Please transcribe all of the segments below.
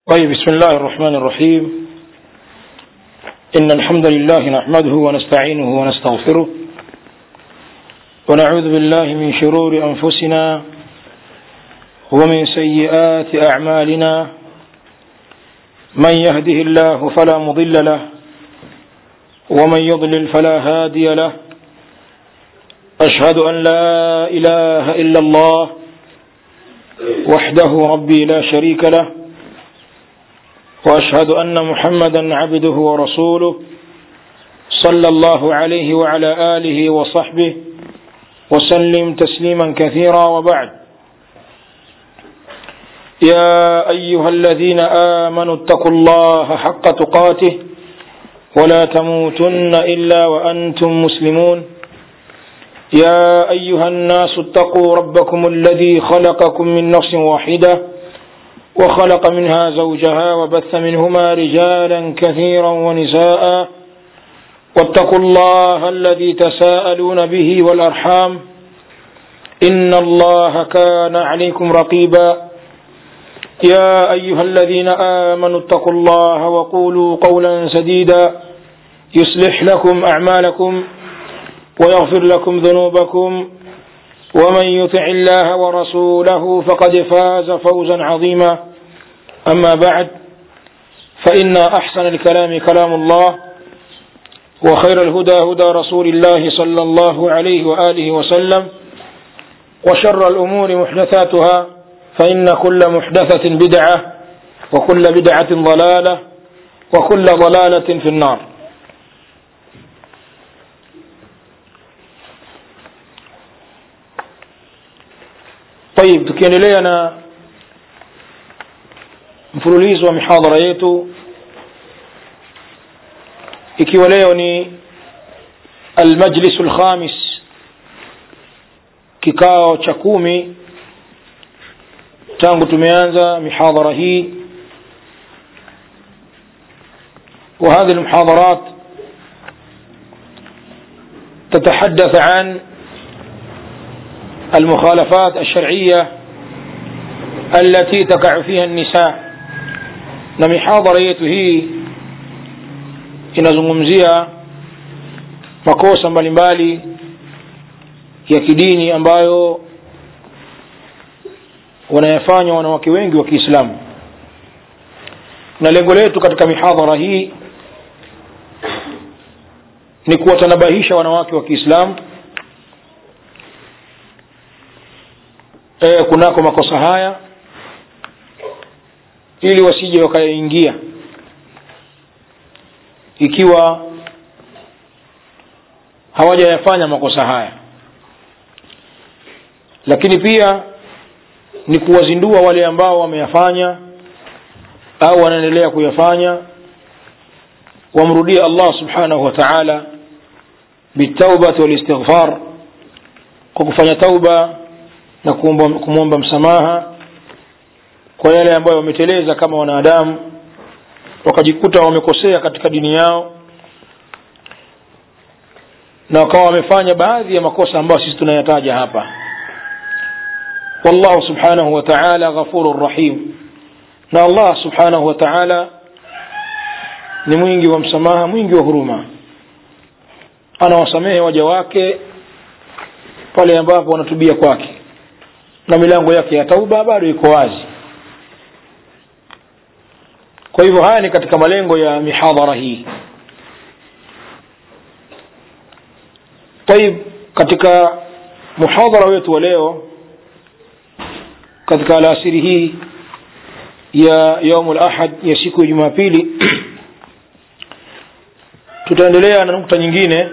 طيب بسم الله الرحمن الرحيم إن الحمد لله نحمده ونستعينه ونستغفره ونعوذ بالله من شرور أنفسنا ومن سيئات أعمالنا من يهده الله فلا مضل له ومن يضلل فلا هادي له أشهد أن لا إله إلا الله وحده ربي لا شريك له وأشهد أن محمدا عبده ورسوله صلى الله عليه وعلى آله وصحبه وسلم تسليما كثيرا وبعد يا أيها الذين آمنوا اتقوا الله حق تقاته ولا تموتن إلا وأنتم مسلمون يا أيها الناس اتقوا ربكم الذي خلقكم من نفس واحدة وخلق منها زوجها وبث منهما رجالا كثيرا ونساء واتقوا الله الذي تساءلون به والأرحام إن الله كان عليكم رقيبا يا أيها الذين آمنوا اتقوا الله وقولوا قولا سديدا يصلح لكم أعمالكم ويغفر لكم ذنوبكم ومن يطع الله ورسوله فقد فاز فوزا عظيما أما بعد فإن أحسن الكلام كلام الله وخير الهدى هدى رسول الله صلى الله عليه وآله وسلم وشر الأمور محدثاتها فإن كل محدثة بدعة وكل بدعة ضلالة وكل ضلالة في النار طيب tukiendelea na mfululizo wa mihadhara yetu ikiwa leo ni almajlisu lkhamis kikao cha kumi tangu tumeanza mihadhara hii وهذه المحاضرات تتحدث عن المخالفات الشرعية التي تقع فيها النساء na mihadhara yetu hii inazungumzia makosa mbalimbali ya kidini ambayo wanayafanya wanawake wengi wa Kiislamu na lengo letu katika mihadhara hii ni kuwatanabahisha wanawake wa Kiislamu e, kunako makosa haya ili wasije wakayaingia ikiwa hawajayafanya makosa haya lakini pia ni kuwazindua wale ambao wameyafanya au wanaendelea kuyafanya wamrudie Allah subhanahu wa ta'ala bitaubati walistighfar kwa kufanya tauba na kumwomba msamaha kwa yale ambayo wameteleza kama wanadamu wakajikuta wamekosea katika dini yao na wakawa wamefanya baadhi ya makosa ambayo sisi tunayataja hapa wallahu subhanahu wa ta'ala ghafurur rahim na Allah subhanahu wa ta'ala ni mwingi wa msamaha mwingi wa huruma anawasamehe waja wake pale ambapo wanatubia kwake na milango yake ya tauba bado iko wazi kwa hivyo haya ni katika malengo ya mihadhara hii طيب katika muhadhara wetu wa leo katika alasiri hii ya yaumul ahad ya siku ya jumapili tutaendelea na nukta nyingine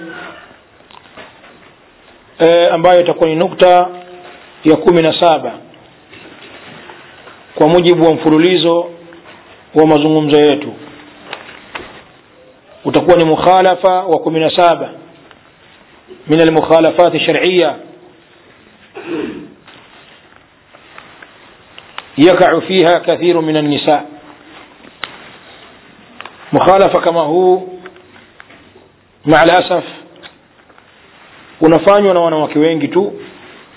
e, ambayo itakuwa ni nukta ya kumi na saba kwa mujibu wa mfululizo wa mazungumzo yetu utakuwa ni mukhalafa wa kumi na saba min almukhalafat shar'iyya يقع فيها كثير من النساء مخالفة كما هو مع الأسف unafanywa na wanawake wengi tu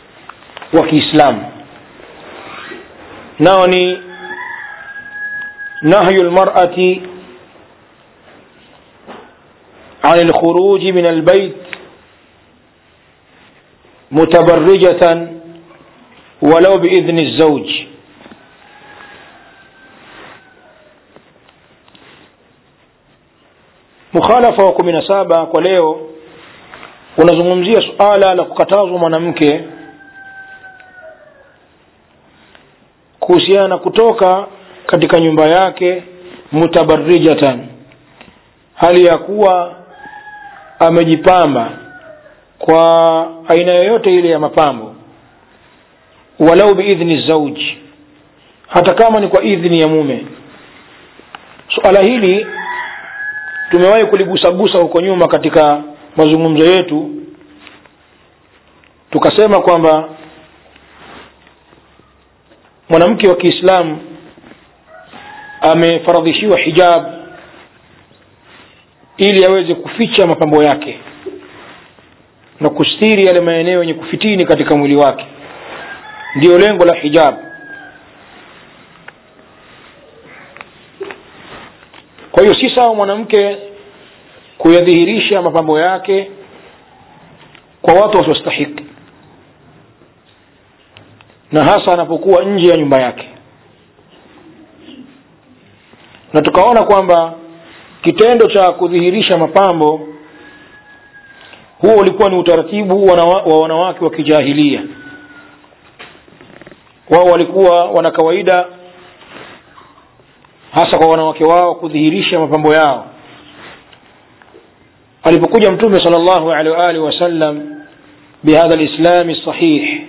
wa Kiislamu nao ni نهي المرأة عن الخروج من البيت متبرجة ولو بإذن الزوج mukhalafa wa kumi na saba kwa leo unazungumzia suala la kukatazwa mwanamke kuhusiana na kutoka katika nyumba yake mutabarijatan hali ya kuwa amejipamba kwa aina yoyote ile ya mapambo walau biidhni zauji hata kama ni kwa idhni ya mume suala hili tumewahi kuligusagusa huko nyuma katika mazungumzo yetu tukasema kwamba mwanamke wa kiislamu amefaradhishiwa hijab ili aweze kuficha mapambo yake na kustiri yale maeneo yenye kufitini katika mwili wake ndiyo lengo la hijab kwa hiyo si sawa mwanamke kuyadhihirisha mapambo yake kwa watu wasiostahiki na hasa anapokuwa nje ya nyumba yake na tukaona kwamba kitendo cha kudhihirisha mapambo huo ulikuwa ni utaratibu wa wanawake wa kijahilia wao walikuwa wana kawaida hasa kwa wanawake wao kudhihirisha mapambo yao alipokuja mtume sal llahu alehi waalihi wasallam bihadha lislami sahih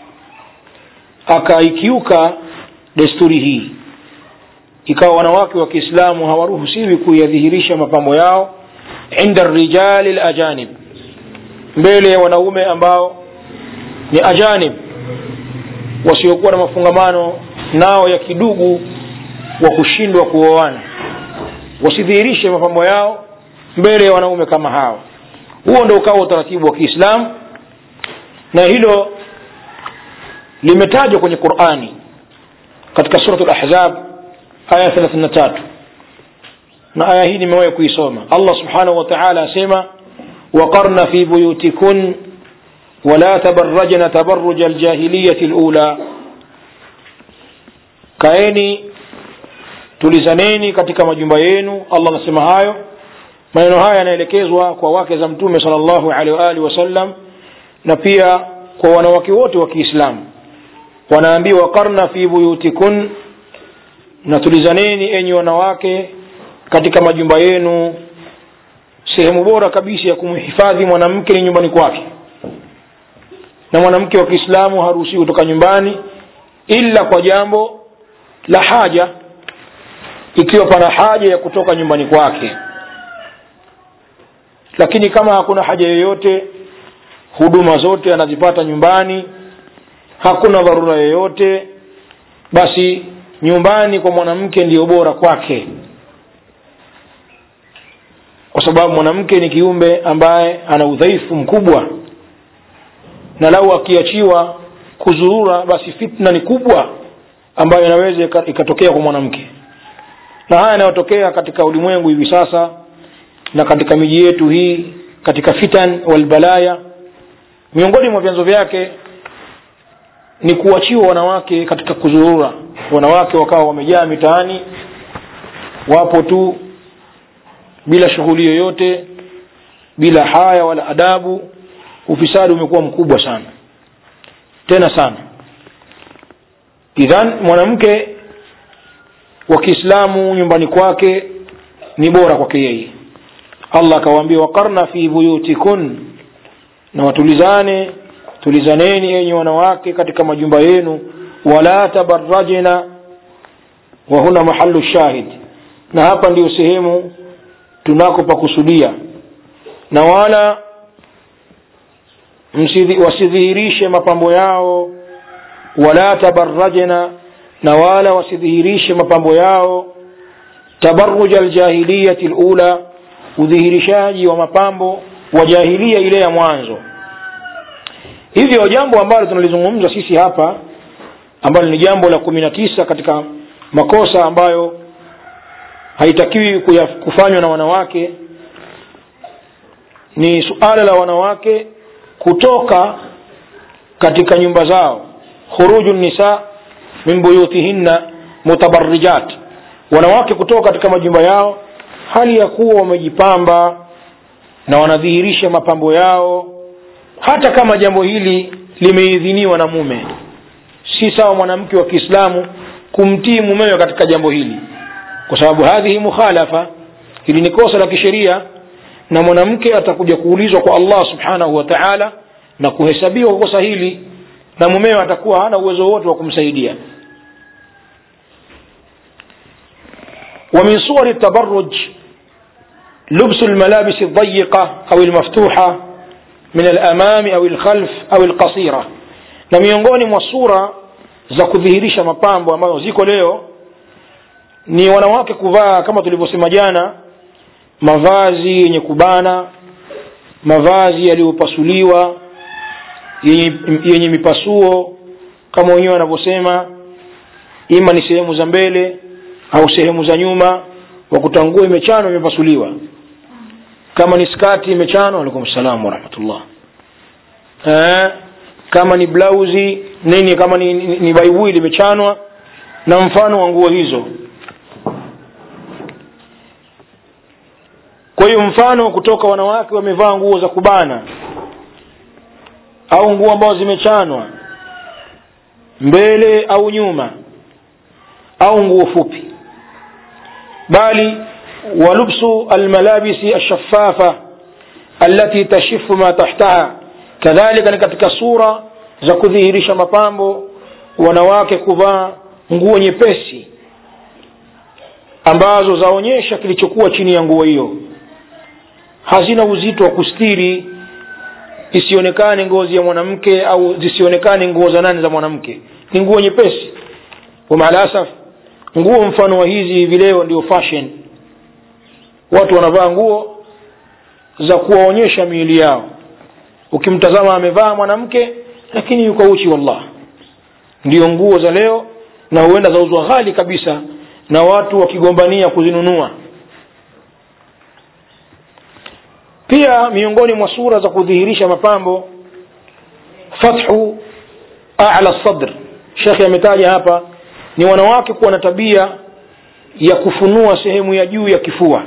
akaikiuka desturi hii ikawa wanawake wa kiislamu hawaruhusiwi kuyadhihirisha mapambo yao inda rijali lajanib mbele ya wanaume ambao ni ajanib wasiokuwa na mafungamano nao ya kidugu wa kushindwa kuoana wasidhihirishe mapambo yao mbele ya wanaume kama hao huo ndo ukawa utaratibu wa kiislamu na hilo limetajwa kwenye qurani katika surat lahzab aya thelathini na tatu na aya hii nimewahi kuisoma allah subhanahu wa taala asema waqarna fi buyutikun wala tabarajna tabaruja aljahiliyati lula kaeni tulizaneni katika majumba yenu allah anasema hayo maneno haya yanaelekezwa kwa wake za mtume sal llahu alehi waalihi wasallam na pia kwa wanawake wote wa kiislamu wanaambiwa qarna fi buyutikun na tulizaneni enyi wanawake katika majumba yenu sehemu bora kabisa ya kumhifadhi mwanamke ni nyumbani kwake na mwanamke wa kiislamu haruhusiwi kutoka nyumbani ila kwa jambo la haja ikiwa pana haja ya kutoka nyumbani kwake lakini kama hakuna haja yoyote huduma zote anazipata nyumbani hakuna dharura yoyote basi nyumbani kwa mwanamke ndiyo bora kwake kwa sababu mwanamke ni kiumbe ambaye ana udhaifu mkubwa na lau akiachiwa kuzurura basi fitna ni kubwa ambayo inaweza ikatokea kwa mwanamke na haya yanayotokea katika ulimwengu hivi sasa na katika miji yetu hii katika fitan walbalaya miongoni mwa vyanzo vyake ni kuachiwa wanawake katika kuzurura wanawake wakawa wamejaa mitaani wapo tu bila shughuli yoyote bila haya wala adabu ufisadi umekuwa mkubwa sana tena sana idhan mwanamke wa kiislamu nyumbani kwake ni bora kwake yeye allah akawaambia waqarna fi buyutikun na watulizane tulizaneni enyi wanawake katika majumba yenu wala tabarajna wa huna mahalu shahid na hapa ndiyo sehemu tunako pakusudia na wala wasidhihirishe mapambo yao wala tabarajna na wala wasidhihirishe mapambo yao tabaruja aljahiliyati lula udhihirishaji wa mapambo wa jahilia ile ya mwanzo hivyo jambo ambalo tunalizungumza sisi hapa ambalo ni jambo la kumi na tisa katika makosa ambayo haitakiwi kufanywa na wanawake ni suala la wanawake kutoka katika nyumba zao khuruju nisa min buyutihinna mutabarrijat wanawake kutoka katika majumba yao hali ya kuwa wamejipamba na wanadhihirisha mapambo yao hata kama jambo hili limeidhiniwa na mume si sawa mwanamke wa kiislamu kumtii mumewe katika jambo hili kwa sababu hadhihi mukhalafa hili ni kosa la kisheria na mwanamke atakuja kuulizwa kwa allah subhanahu wa taala na kuhesabiwa kwa kosa hili na mumewe atakuwa hana uwezo wote wa kumsaidia ومن صور التبرج لبس الملابس الضيقة أو المفتوحة من الأمام أو الخلف أو القصيرة na miongoni mwa sura za kudhihirisha mapambo ambayo ziko leo ni wanawake kuvaa kama tulivyosema jana mavazi yenye kubana mavazi yaliyopasuliwa yenye, yenye mipasuo kama wenyewe wanavyosema ima ni sehemu za mbele au sehemu za nyuma wakuta nguo imechanwa imepasuliwa kama ni skati imechanwa alaikum salam warahmatullah eh, kama ni blausi nini kama ni, ni, ni baibui limechanwa na mfano wa nguo hizo kwa hiyo mfano kutoka wanawake wamevaa nguo za kubana au nguo ambazo zimechanwa mbele au nyuma au nguo fupi bali walubsu almalabisi alshafafa alati tashifu ma tahtaha kadhalika ni katika sura za kudhihirisha mapambo wanawake kuvaa nguo nyepesi ambazo zaonyesha kilichokuwa chini ya nguo hiyo hazina uzito wa kustiri isionekane ngozi ya mwanamke au zisionekane nguo za nani za mwanamke ni nguo nyepesi wamaalasaf nguo mfano wa hizi hivi leo ndio fashion watu wanavaa nguo za kuwaonyesha miili yao ukimtazama amevaa mwanamke lakini yuko uchi wallah ndio nguo za leo na huenda zauzwa ghali kabisa na watu wakigombania kuzinunua pia miongoni mwa sura za kudhihirisha mapambo fathu ala sadr shekhe ametaja hapa ni wanawake kuwa na tabia ya kufunua sehemu ya juu ya kifua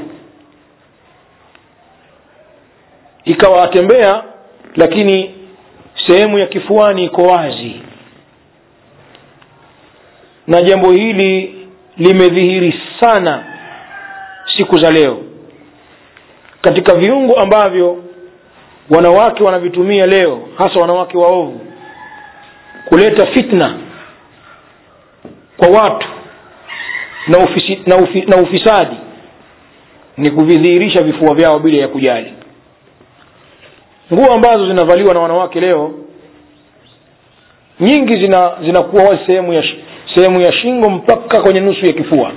ikawa atembea lakini sehemu ya kifuani iko wazi na jambo hili limedhihiri sana siku za leo katika viungo ambavyo wanawake wanavitumia leo hasa wanawake waovu kuleta fitna kwa watu na, ufisi, na, ufi, na ufisadi ni kuvidhihirisha vifua vyao bila ya kujali nguo ambazo zinavaliwa na wanawake leo nyingi zina zinakuwa wazi sehemu ya sehemu ya shingo mpaka kwenye nusu ya kifua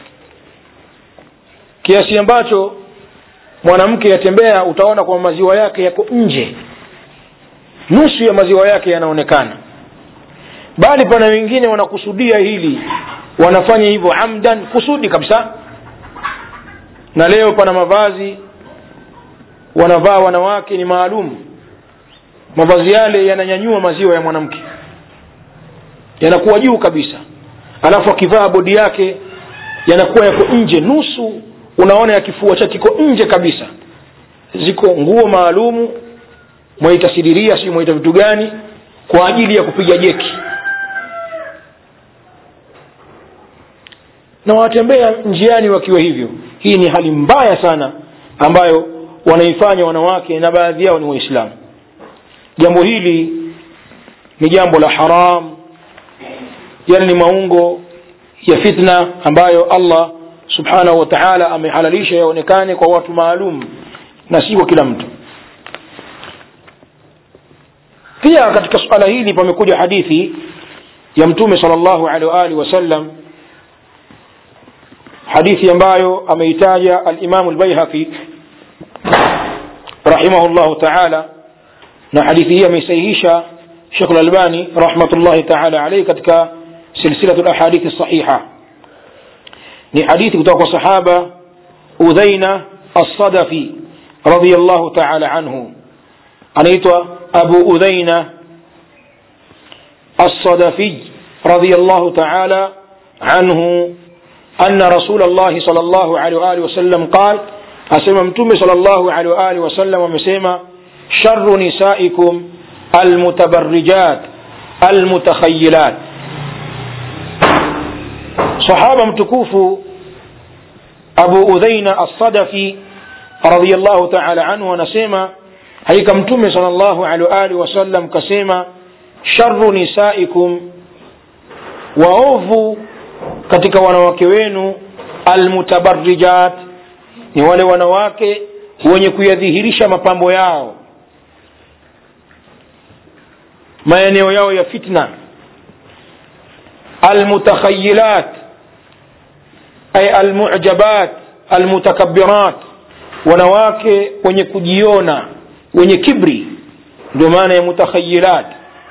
kiasi ambacho mwanamke yatembea utaona kwamba maziwa yake yako nje nusu ya maziwa yake yanaonekana bali pana wengine wanakusudia hili wanafanya hivyo amdan kusudi kabisa na leo pana mavazi wanavaa wanawake ni maalum mavazi yale yananyanyua maziwa ya mwanamke yanakuwa juu kabisa alafu akivaa bodi yake yanakuwa yako nje nusu unaona ya kifua chake kiko nje kabisa ziko nguo maalumu mwaita sidiria si mwaita vitu gani kwa ajili ya kupiga jeki na watembea njiani wakiwa hivyo hii ni hali mbaya sana ambayo wanaifanya wanawake na baadhi yao ni waislamu jambo hili ni jambo la haram yani ni maungo ya fitna ambayo allah subhanahu wa taala amehalalisha yaonekane kwa watu maalum na si kwa kila mtu pia katika suala hili pamekuja hadithi ya mtume sal llahu alehi waalihi wasallam hadithi ambayo ameitaja alimamu lbaihaqi rahimahu llahu taala na hadithi hii ameisahihisha shekh lalbani rahmatullahi taala alaihi katika silsilatu lahadithi sahiha ni hadithi kutoka kwa sahaba udhaina alsadafi radiallahu taala anhu anaitwa abu udhaina الصدفي رضي الله تعالى عنه أن رسول الله صلى الله عليه وآله وسلم قال أسمى متوم صلى الله عليه وآله وسلم ومسيما شر نسائكم المتبرجات المتخيلات صحابة متكوف أبو أذين الصدفي رضي الله تعالى عنه ونسيما هيك متوم صلى الله عليه وآله وسلم كسيما sharu nisaikum waovu katika wanawake wenu almutabarrijat ni wale wanawake wenye kuyadhihirisha mapambo yao maeneo yao ya fitna almutakhayilat ay almujabat almutakabbirat wanawake wenye kujiona wenye kibri ndio maana ya mutakhayilat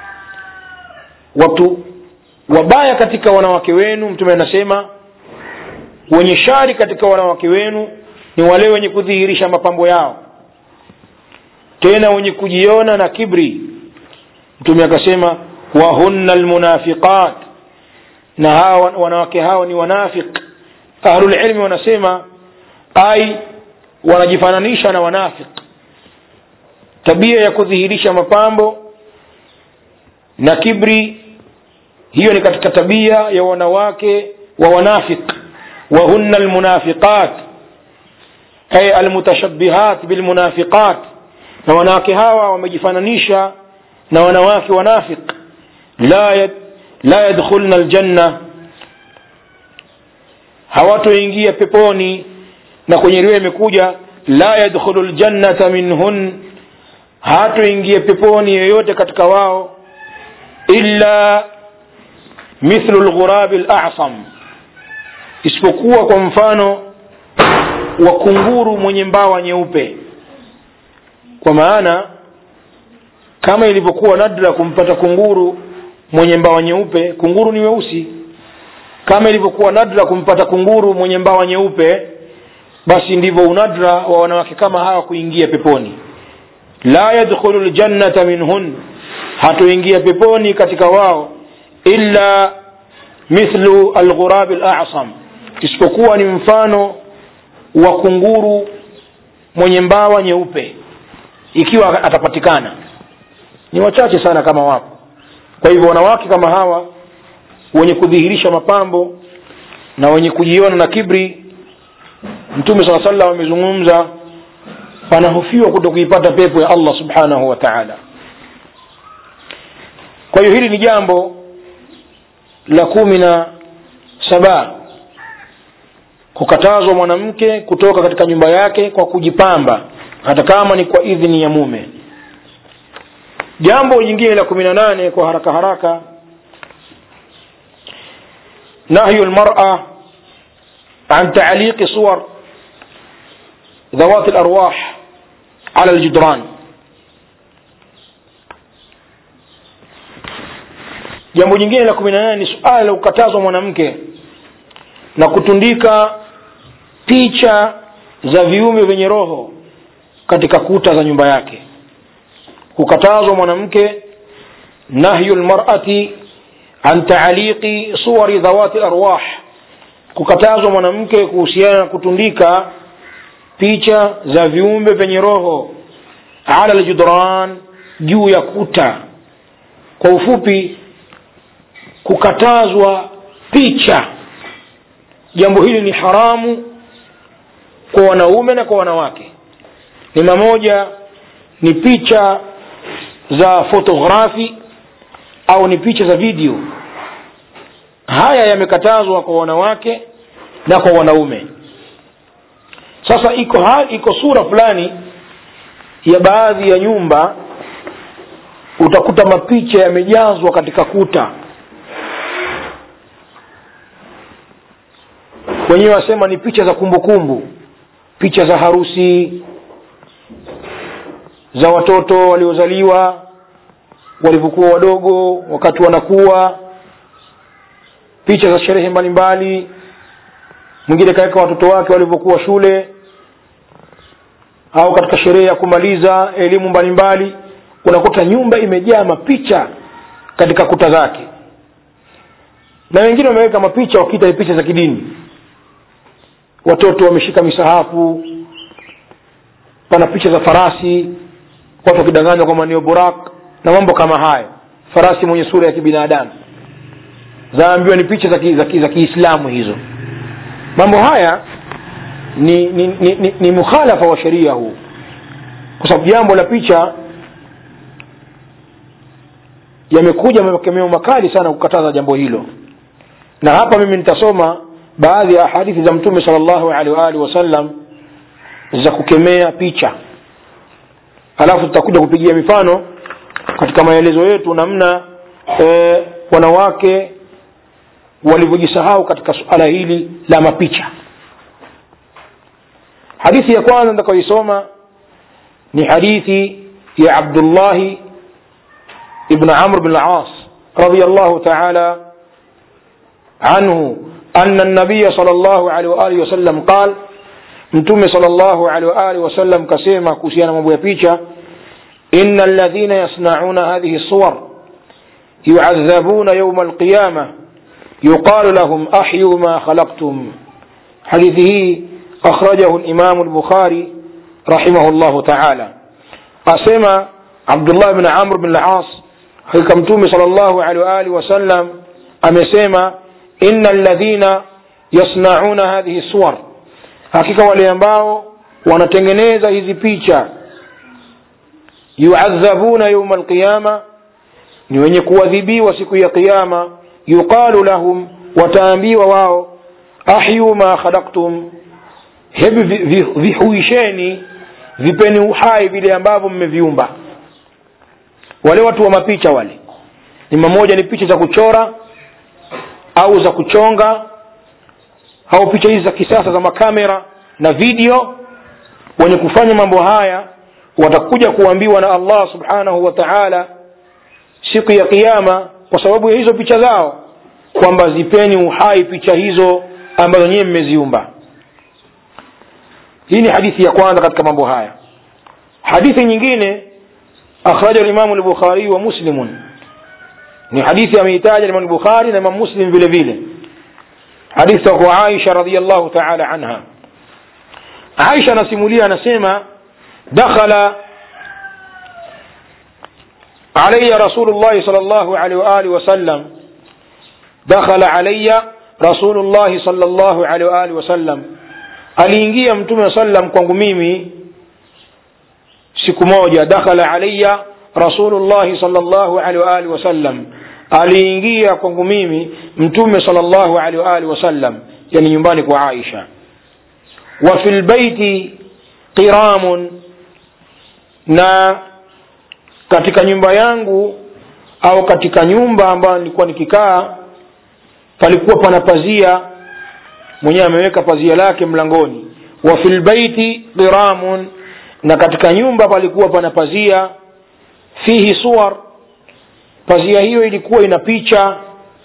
watu wabaya katika wanawake wenu mtume anasema wenye shari katika wanawake wenu ni wale wenye kudhihirisha mapambo yao tena wenye kujiona na kibri mtume akasema wahunna almunafiqat na hawa wanawake hao ni wanafiq ahlulilmi wanasema ai wanajifananisha na wanafiq tabia ya kudhihirisha mapambo na kibri hiyo ni katika tabia ya wanawake wa wanafiq wahunna almunafiqat ay almutashabbihat bilmunafiqat na wanawake hawa wamejifananisha na wanawake wanafiq la yad, la yadkhulna aljanna hawatoingia peponi na kwenye riwaya imekuja la yadkhulu ljannata minhun hatoingia peponi yoyote katika wao illa mithlu lghurabi lasam isipokuwa kwa mfano wa kunguru mwenye mbawa nyeupe kwa maana kama ilivyokuwa nadra kumpata kunguru mwenye mbawa nyeupe kunguru ni weusi kama ilivyokuwa nadra kumpata kunguru mwenye mbawa nyeupe basi ndivyo unadra wa wanawake kama hawa kuingia peponi la yadkhulu ljannata minhun hatoingia peponi katika wao illa mithlu alghurabi lasam isipokuwa ni mfano wa kunguru mwenye mbawa nyeupe ikiwa atapatikana ni wachache sana kama wapo kwa hivyo wanawake kama hawa wenye kudhihirisha mapambo na wenye kujiona na kibri mtume saa salam amezungumza panahofiwa kuto kuipata pepo ya allah subhanahu wa taala kwa hiyo hili ni jambo la kumi na saba kukatazwa mwanamke kutoka katika nyumba yake kwa kujipamba hata kama ni kwa idhini ya mume jambo jingine la kumi na nane kwa haraka haraka نهي المرأة عن تعليق صور ذوات الأرواح على الجدران jambo jingine la kumi na nane ni suala la kukatazwa mwanamke na kutundika picha za viumbe vyenye roho katika kuta za nyumba yake kukatazwa mwanamke nahyu lmarati an taaliqi suwari dhawati larwah kukatazwa mwanamke kuhusiana na kutundika picha za viumbe vyenye roho ala ljudran juu ya kuta kwa ufupi kukatazwa picha jambo hili ni haramu kwa wanaume na kwa wanawake ni mamoja ni picha za fotografi au ni picha za video haya yamekatazwa kwa wanawake na kwa wanaume sasa iko ha, iko sura fulani ya baadhi ya nyumba utakuta mapicha yamejazwa katika kuta wenyewe wasema ni picha za kumbukumbu kumbu. picha za harusi za watoto waliozaliwa walivyokuwa wadogo wakati wanakuwa picha za sherehe mbalimbali mwingine kaweka watoto wake walivyokuwa shule au katika sherehe ya kumaliza elimu mbalimbali unakuta nyumba imejaa mapicha katika kuta zake na wengine wameweka mapicha wakiita ni picha za kidini watoto wameshika misahafu pana picha za farasi watu wakidanganywa kwamba ndio burak na mambo kama hayo farasi mwenye sura ya kibinadamu zaambiwa ni picha za ki- za ki- za kiislamu hizo mambo haya ni ni, ni, ni, ni mukhalafa wa sheria huu kwa sababu jambo la picha yamekuja makemeo makali sana kukataza jambo hilo na hapa mimi nitasoma baadhi ya hadithi za mtume sal llahu alehi waalihi wasallam za kukemea picha alafu tutakuja kupigia mifano katika maelezo yetu namna e, wanawake walivyojisahau katika suala hili la mapicha hadithi ya kwanza nitakayoisoma ni hadithi ya abdullahi ibn amr bn las رضي الله تعالى عنه أن النبي صلى الله عليه وآله وسلم قال mtume salllahu alehi waalihi wasallam kasema kuhusiana mambo ya picha ina alladhina yasnauna hadhihi suwar yuadhabuna yauma alqiyama yuqalu lahum ahyu ma khalaqtum hadithi hii akhrajahu limamu lbukhari rahimahu llahu taala asema abdullah bn amr bn las hakika mtume sal llahu alehi waalihi wasallam amesema ina alladhina yasnauna hadhihi suwar hakika wale ambao wanatengeneza hizi picha yuadhabuna yauma alqiyama ni wenye kuadhibiwa siku ya qiyama yuqalu lahum wataambiwa wao ahyu ma khalaqtum hebu vi- vi- vihuisheni vipeni uhai vile ambavyo mmeviumba wale watu wa mapicha wale ni mamoja ni picha za kuchora au za kuchonga au picha hizi za kisasa za makamera na video wenye kufanya mambo haya watakuja kuambiwa na allah subhanahu wa taala siku ya kiama kwa sababu ya hizo picha zao kwamba zipeni uhai picha hizo ambazo nyiwe mmeziumba hii ni hadithi ya kwanza katika mambo haya hadithi nyingine akhraja limamu lbukhariyu wa muslimun ni hadithi ameitaja limamu lbukhari na imam muslim vile vile hadithi kwa aisha radiallahu taala anha aisha anasimulia anasema dakhala علي رسول الله صلى الله عليه وآله وسلم دخل علي رسول الله صلى الله عليه وآله وسلم aliingia mtume wa sallam kwangu mimi siku moja dakhala alaya rasulullahi salllahu alehi waalihi wasallam aliingia kwangu mimi mtume salllahu alehi waalihi wasallam yani nyumbani kwa aisha wa fi lbaiti qiramun na katika nyumba yangu au katika nyumba ambayo nilikuwa nikikaa palikuwa pana pazia mwenyewe ameweka pazia lake mlangoni wa fi lbaiti qiramun na katika nyumba palikuwa pana pazia fihi suwar pazia hiyo ilikuwa ina picha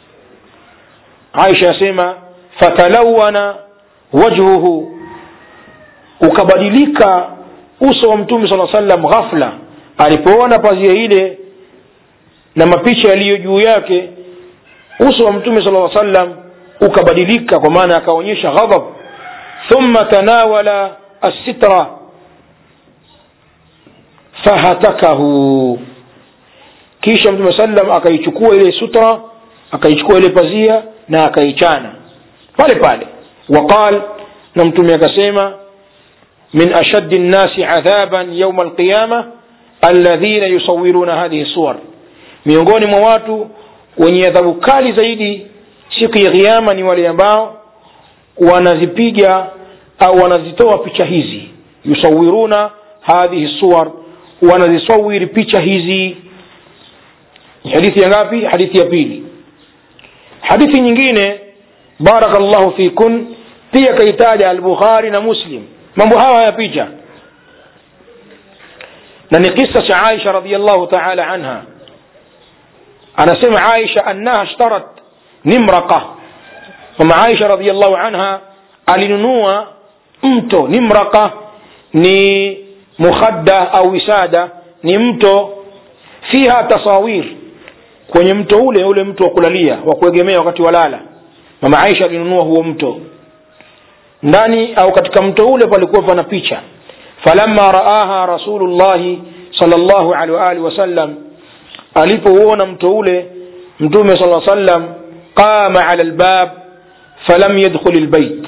aisha asema fatalawana wajhuhu ukabadilika uso wa mtume saa sallam ghafla alipoona pazia ile na mapicha yaliyo juu yake uso wa mtume sala sallam ukabadilika kwa maana akaonyesha ghadhab thumma tanawala assitra fahatakahu kisha mtume sallam akaichukua ile sutra akaichukua ile pazia na akaichana pale pale waqal na mtume akasema min ashaddi nnasi adhaban yauma alqiyama alladhina yusawiruna hadhihi suwar miongoni mwa watu wenye adhabu kali zaidi siku ya kiama ni wale ambao wanazipiga au wanazitoa picha hizi yusawiruna hadhihi suwar wanazisawiri picha hizi ni hadithi ya ngapi hadithi ya pili hadithi nyingine barakallahu fikun pia kaitaja albukhari na muslim mambo hawa ya picha na ni kisa cha aisha radiallahu taala anha anasema aisha annaha ishtarat nimraqa mama aisha radiallahu anha alinunua mto ni mraka ni mukhadda au wisada ni mto fiha tasawir kwenye mto ule ule mto wa kulalia wa kuegemea wakati walala mama aisha alinunua huo mto ndani au katika mto ule palikuwa pana picha falamma raaha rasulullahi salllahu alehi waalihi wasallam alipouona mto ule mtume sala sallam qama ala lbab falam yadkhul lbait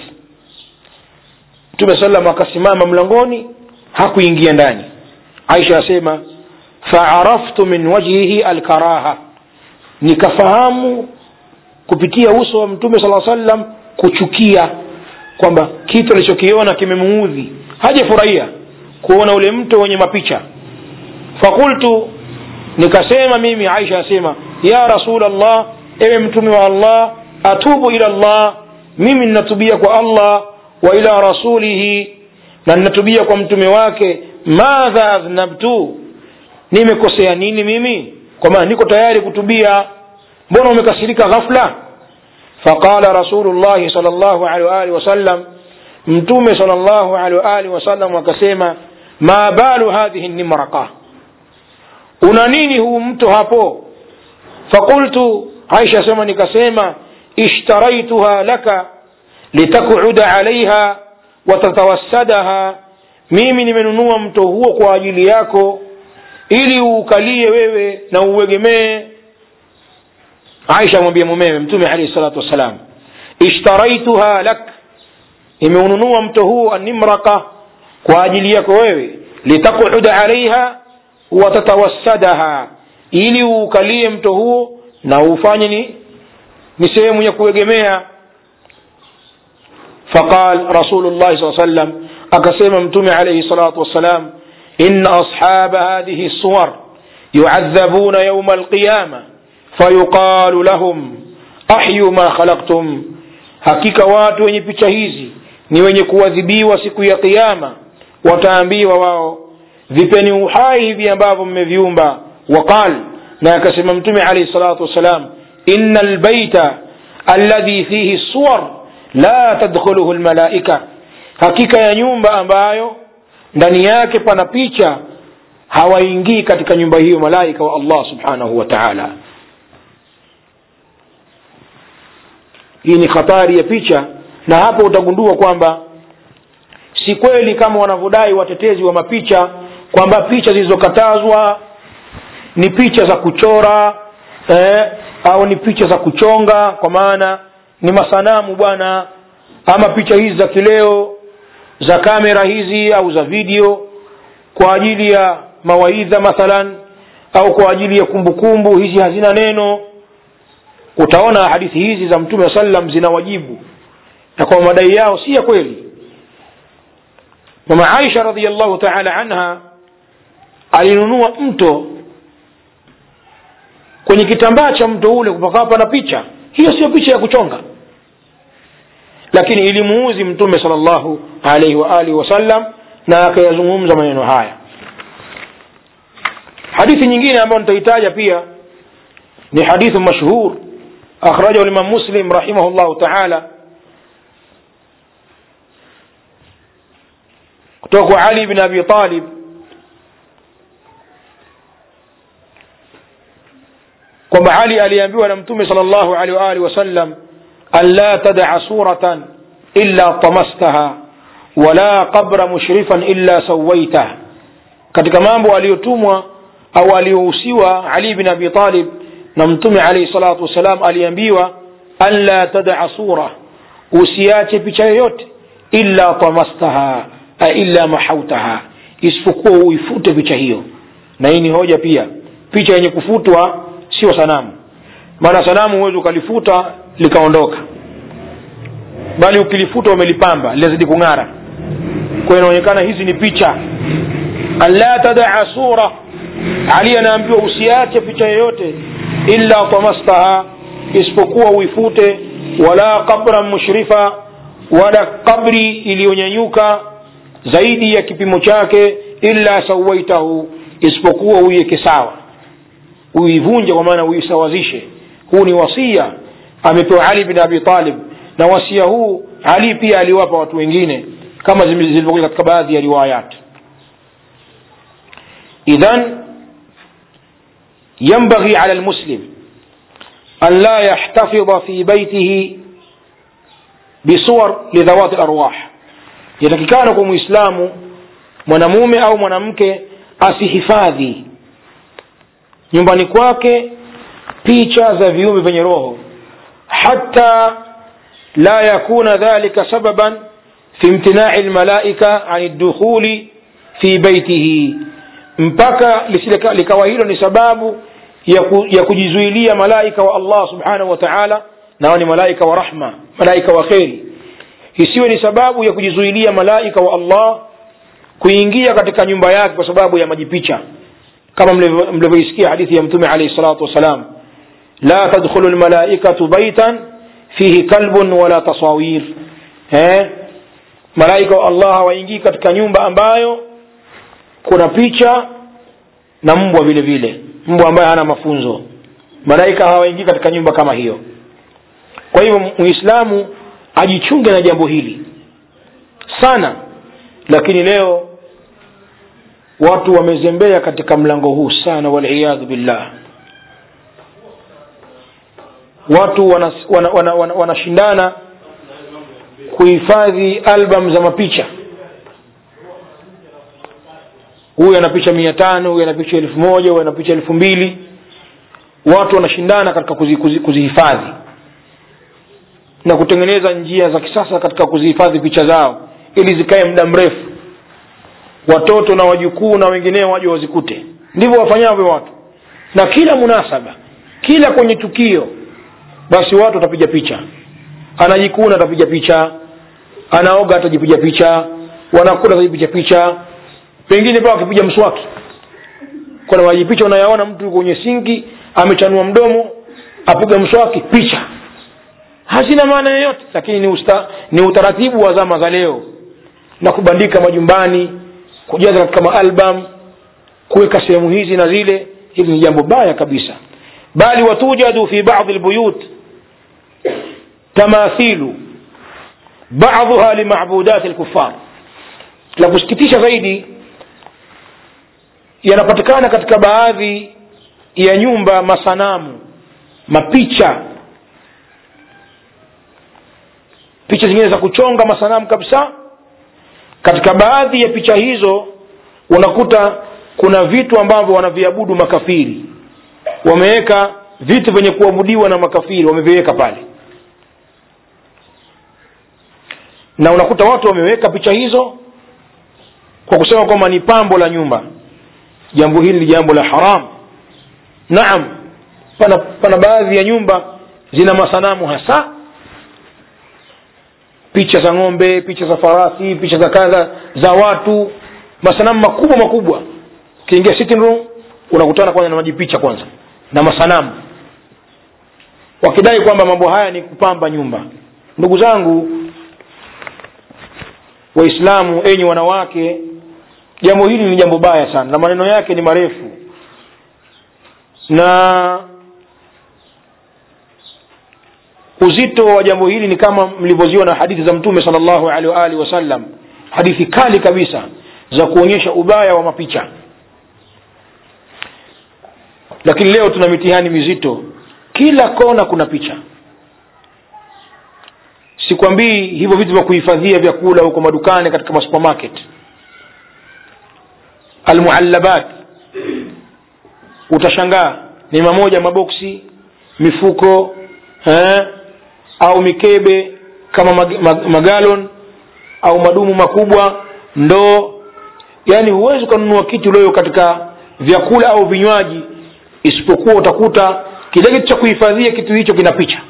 mtume sallam akasimama mlangoni hakuingia ndani aisha asema faaraftu min wajhihi alkaraha nikafahamu kupitia uso wa mtume sala sallam kuchukia kwamba kitu alichokiona kimemuudhi hajafurahia kuona ule mto wenye mapicha fakultu nikasema mimi aisha asema ya rasul allah ewe mtume wa allah atubu ila llah mimi ninatubia kwa allah wa ila rasulihi na ninatubia kwa mtume wake madha adhnabtu nimekosea nini mimi kwa maana niko tayari kutubia mbona umekasirika ghafla faqala rasulullahi sal llahu alehi waalihi wasallam mtume sal llahu alehi waalihi wasallam akasema ma balu hadhihi nimraka una nini huu mto hapo faqultu aisha asema nikasema ishtaraituha laka litakuda alaiha watatawassadaha mimi nimenunua mto huo kwa ajili yako ili uukalie wewe na uegemee aisha amwambia mumewe mtume alehi salatu wassalam ishtaraituha lak nimeununua mto huo animraka kwa ajili yako wewe litakuda alaiha watatawassadaha ili uukalie mto huo na ufanye ni ni sehemu ya kuegemea faqal rasulullahi saa sallam akasema mtume alaihi salatu wassalam إن أصحاب هذه الصور يعذبون يوم القيامة فيقال لهم أحيوا ما خلقتم hakika watu wenye picha hizi ni wenye kuadhibiwa siku ya qiama wataambiwa wao vipeni uhai hivi ambavyo mmeviumba waqal na akasema mtume alaihi salatu wassalam ina lbaita alladhi fihi suwar la tadkhuluhu lmalaika hakika ya nyumba ambayo ndani yake pana picha hawaingii katika nyumba hiyo malaika wa allah subhanahu wa taala hii ni hatari ya picha na hapo utagundua kwamba si kweli kama wanavyodai watetezi wa mapicha kwamba picha zilizokatazwa ni picha za kuchora eh, au ni picha za kuchonga kwa maana ni masanamu bwana ama picha hizi za kileo za kamera hizi au za video kwa ajili ya mawaidha mathalan au kwa ajili ya kumbukumbu kumbu, hizi hazina neno utaona hadithi hizi za mtume wa sallam zina wajibu na kwa madai yao si ya kweli mama aisha radiallahu taala anha alinunua mto kwenye kitambaa cha mto ule kupakawa pana picha hiyo sio picha ya kuchonga lakini ilimuuzi mtume sal llahu alaihi waalihi wasallam na akayazungumza maneno haya hadithi nyingine ambayo nitaitaja pia ni hadithu mashhur akhrajahu limam muslim rahimahu llahu taala kutoka kwa ali bin abi talib kwamba ali aliambiwa na mtume sal llahu alehi waalihi wasallam an la tadaa suratan illa tamastaha wala qabra mushrifan illa sawaitah katika mambo aliyotumwa au aliyohusiwa ali bin abi talib na mtume alaihi salatu wassalam aliambiwa an la tadaa sura usiache picha yoyote illa tamastaha illa mahautaha isipokuwa uifute picha hiyo na hii ni hoja pia picha yenye kufutwa sio sanamu maana sanamu huwezi ukalifuta likaondoka bali ukilifuta umelipamba linazidi kung'ara kwa inaonekana hizi ni picha anla tadaa sura ali anaambiwa usiache picha yoyote illa tamastaha isipokuwa uifute wala qabran mushrifa wala kabri iliyonyanyuka zaidi ya kipimo chake illa sawaitahu isipokuwa uiweke sawa uivunje kwa maana uisawazishe huu ni wasia amepewa ali bin abi talib na wasia huu ali pia aliwapa watu wengine kama zilivyokuja katika baadhi ya riwayat idhan ينبغي على المسلم أن لا يحتفظ في بيته بصور لذوات الأرواح yatakikana kwa muislamu mwanamume au mwanamke asihifadhi nyumbani kwake picha za viumbe vyenye roho hata la yakuna dhalika sababan fi imtinai lmalaika ani dukhuli fi baitihi mpaka lisile likawa hilo ni sababu ya, ku, ya kujizuilia malaika wa allah subhanahu wa taala nao ni malaika wa rahma malaika wa kheri isiwe ni sababu ya kujizuilia malaika wa allah kuingia katika nyumba yake kwa sababu ya majipicha kama mlivyoisikia hadithi ya mtume alaihi salatu wassalam la tadkhulu lmalaikatu baitan fihi kalbun wala tasawir eh? malaika wa allah hawaingii katika nyumba ambayo kuna picha na mbwa vile vile mbwa ambaye hana mafunzo malaika hawaingii katika nyumba kama hiyo kwa hivyo muislamu ajichunge na jambo hili sana lakini leo watu wamezembea katika mlango huu sana waliyadhu billah watu wanashindana wana, wana, wana, wana kuhifadhi album za mapicha huyu ana picha mia tano huyu ana picha elfu moja huyu ana picha elfu mbili watu wanashindana katika kuzihifadhi kuzi, kuzi na kutengeneza njia za kisasa katika kuzihifadhi picha zao ili zikae muda mrefu watoto na wajukuu na wengineo waje wazikute ndivyo wafanyavyo watu na kila munasaba kila kwenye tukio basi watu watapiga picha anajikuna atapiga picha anaoga atajipiga picha wanakula atajipiga picha pengine mpaka akipiga mswaki kuna majipicha unayaona mtu kwenye sinki amechanua mdomo apiga mswaki picha hazina maana yoyote lakini ni, usta, ni utaratibu wa zama za leo na kubandika majumbani kujaza katika maalbum kuweka sehemu hizi na zile hili ni jambo baya kabisa bali watujadu fi badi lbuyut tamathilu baduha limabudati lkufar la kusikitisha zaidi yanapatikana katika baadhi ya nyumba masanamu mapicha picha zingine za kuchonga masanamu kabisa katika baadhi ya picha hizo unakuta kuna vitu ambavyo wanaviabudu makafiri wameweka vitu vyenye kuabudiwa na makafiri wameviweka pale na unakuta watu wameweka picha hizo kwa kusema kwamba ni pambo la nyumba jambo hili ni jambo la haram naam pana, pana baadhi ya nyumba zina masanamu hasa picha za ng'ombe picha za farasi picha za kadha za watu masanamu makubwa makubwa ukiingia sitting room unakutana kwanza na majipicha kwanza na masanamu wakidai kwamba mambo haya ni kupamba nyumba ndugu zangu waislamu enyi wanawake jambo hili ni jambo baya sana na maneno yake ni marefu na uzito wa jambo hili ni kama mlivyoziona hadithi za mtume sal llahu alehi waalihi wasallam hadithi kali kabisa za kuonyesha ubaya wa mapicha lakini leo tuna mitihani mizito kila kona kuna picha sikwambii hivyo vitu vya kuhifadhia vyakula huko madukani katika masupermarket almuallabat utashangaa ni mamoja maboksi mifuko eh, au mikebe kama mag, mag, magalon au madumu makubwa ndoo yaani huwezi ukanunua kitu leo katika vyakula au vinywaji isipokuwa utakuta kile kitu cha kuhifadhia kitu hicho kina picha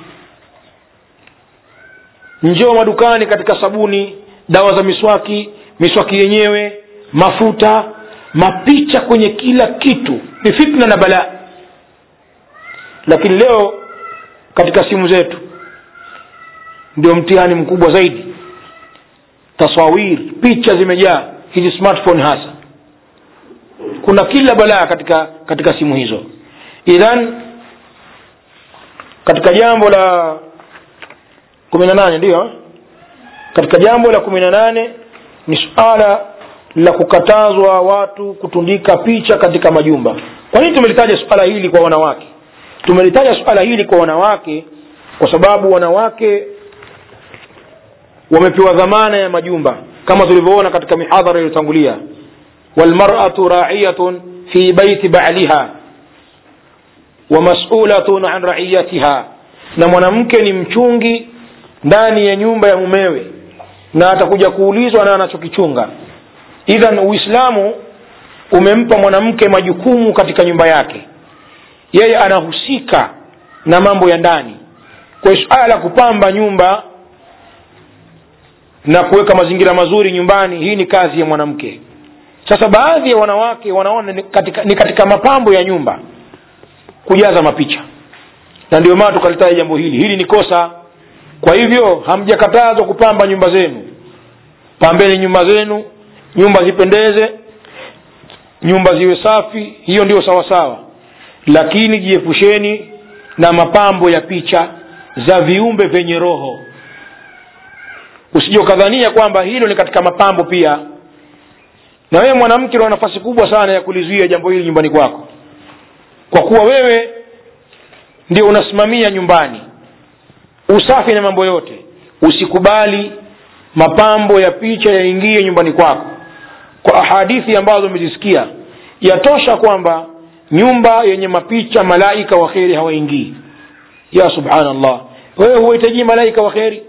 njoo madukani katika sabuni dawa za miswaki miswaki yenyewe mafuta mapicha kwenye kila kitu ni fitna na balaa lakini leo katika simu zetu ndio mtihani mkubwa zaidi tasawir picha zimejaa hizi smartphone hasa kuna kila balaa katika katika simu hizo idhan katika jambo la kumi na nane ndiyo katika jambo la kumi na nane ni suala la kukatazwa watu kutundika picha katika majumba kwa nini tumelitaja suala hili kwa wanawake tumelitaja suala hili kwa wanawake kwa sababu wanawake wamepewa dhamana ya majumba kama tulivyoona katika mihadhara iliyotangulia walmaratu raiyatun fi baiti baliha wa masulatun an raiyatiha na mwanamke ni mchungi ndani ya nyumba ya mumewe na atakuja kuulizwa na anachokichunga idhan uislamu umempa mwanamke majukumu katika nyumba yake yeye anahusika na mambo ya ndani kwa hiyo suala la kupamba nyumba na kuweka mazingira mazuri nyumbani hii ni kazi ya mwanamke sasa baadhi ya wanawake wanaona ni katika, ni katika mapambo ya nyumba kujaza mapicha na ndio maana tukalitaja jambo hili hili ni kosa kwa hivyo hamjakatazwa kupamba nyumba zenu pambeni nyumba zenu nyumba zipendeze nyumba ziwe safi hiyo ndio sawasawa lakini jiepusheni na mapambo ya picha za viumbe vyenye roho usije ukadhania kwamba hilo ni katika mapambo pia na wewe mwanamke una nafasi kubwa sana ya kulizuia jambo hili nyumbani kwako kwa kuwa wewe ndio unasimamia nyumbani usafi na mambo yote usikubali mapambo ya picha yaingie nyumbani kwako kwa ahadithi ambazo umezisikia yatosha kwamba nyumba yenye mapicha malaika wa kheri hawaingii ya subhanallah wewe huwahitaji malaika wa kheri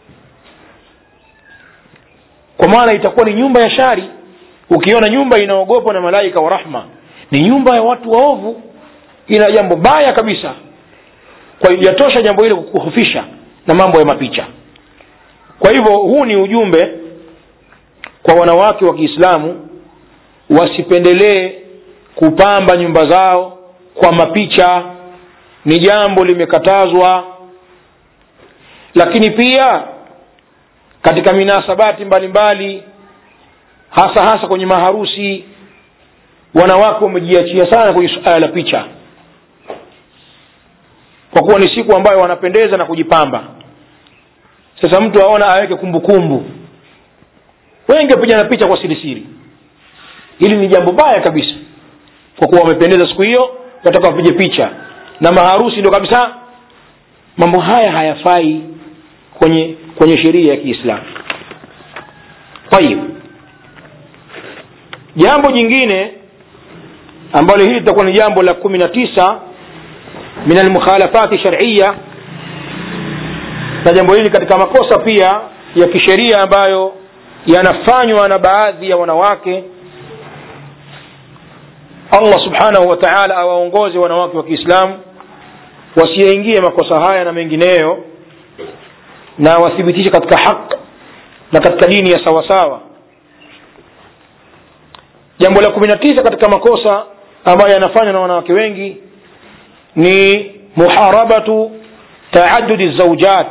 kwa maana itakuwa ni nyumba ya shari ukiona nyumba inaogopwa na malaika wa rahma ni nyumba ya watu waovu ina jambo baya kabisa kwa hiyo yatosha jambo hili kukuhofisha na mambo ya mapicha kwa hivyo huu ni ujumbe kwa wanawake wa kiislamu wasipendelee kupamba nyumba zao kwa mapicha ni jambo limekatazwa lakini pia katika minasabati mbalimbali mbali, hasa hasa kwenye maharusi wanawake wamejiachia sana kwenye suala la picha kwa kuwa ni siku ambayo wanapendeza na kujipamba sasa mtu aona aweke kumbukumbu wengi wapigana picha kwa sirisiri hili ni jambo baya kabisa kwa kuwa wamependeza siku hiyo wataka wapige picha na maharusi ndio kabisa mambo haya hayafai kwenye kwenye sheria ya kiislamu tayib jambo jingine ambalo hili litakuwa ni jambo la kumi na tisa min almukhalafati shariya na jambo hili katika makosa pia ya kisheria ambayo yanafanywa na baadhi ya wanawake allah subhanahu wa taala awaongoze wanawake wa kiislamu wasiyaingie makosa haya na mengineyo na wathibitishe katika haq na katika dini ya sawasawa jambo la kumi na tisa katika makosa ambayo yanafanywa na wanawake wengi ni muharabatu taadudi zaujat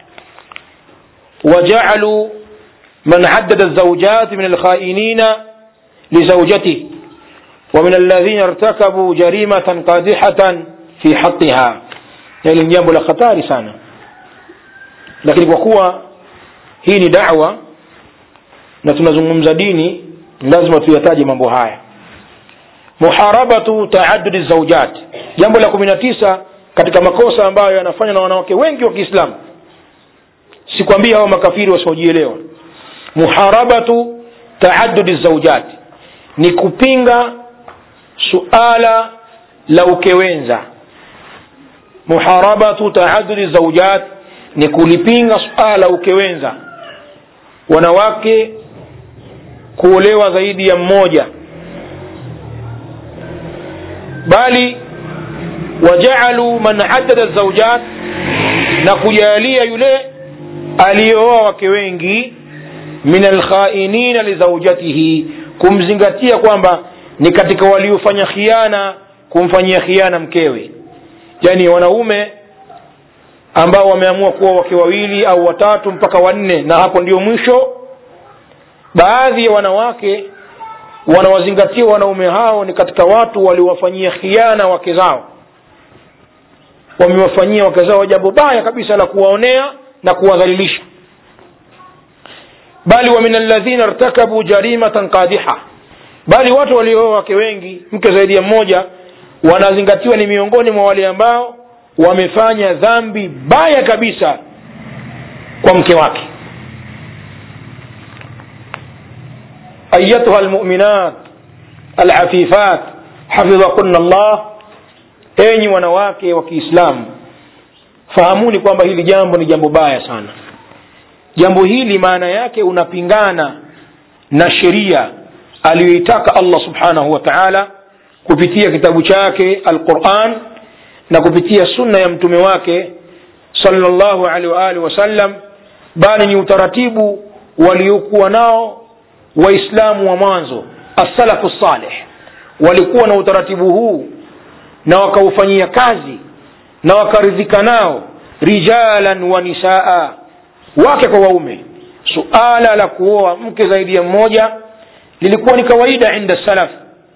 وجعلوا من عدد الزوجات من الخائنين لزوجته ومن الذين ارتكبوا جريمة قادحة في حقها يعني jambo la khatari sana lakini kwa kuwa hii ni dawa na tunazungumza dini lazima tuyataje mambo haya muharabatu taadudi zaujat jambo la kumi na tisa katika makosa ambayo yanafanywa na wanawake wengi wa kiislamu sikwambia hao makafiri wasiojielewa muharabatu taadudi zaujat ni kupinga suala la ukewenza muharabatu taadudi zaujat ni kulipinga suala la ukewenza wanawake kuolewa zaidi ya mmoja bali wajaaluu man haddada zaujat na kujalia yule aliyeoa wake wengi min alkhainina lizaujatihi kumzingatia kwamba ni katika waliofanya khiana kumfanyia khiana mkewe yaani wanaume ambao wameamua kuwa wake wawili au watatu mpaka wanne na hapo ndio mwisho baadhi ya wanawake wanawazingatia wanaume hao ni katika watu waliowafanyia khiana wake zao wamewafanyia wake zao jambo baya kabisa la kuwaonea na kuwadhalilisha bali wa min alladhina irtakabu jarimatan qadiha bali watu waliooa wake wengi mke zaidi ya mmoja wanazingatiwa ni miongoni mwa wale ambao wamefanya dhambi baya kabisa kwa mke wake ayatuha lmuminat alafifat hafidhakunna llah enyi wanawake wa kiislamu fahamuni kwamba hili jambo ni jambo baya sana jambo hili maana yake unapingana na sheria aliyoitaka allah subhanahu wa taala kupitia kitabu chake alquran na kupitia sunna ya mtume wake salllahu alehi waalihi wasallam bali ni utaratibu waliokuwa nao waislamu wa mwanzo assalafu saleh walikuwa na utaratibu huu na wakaufanyia kazi na wakaridhika nao rijalan wa nisaa wake kwa waume suala la kuoa mke zaidi ya mmoja lilikuwa ni kawaida inda salaf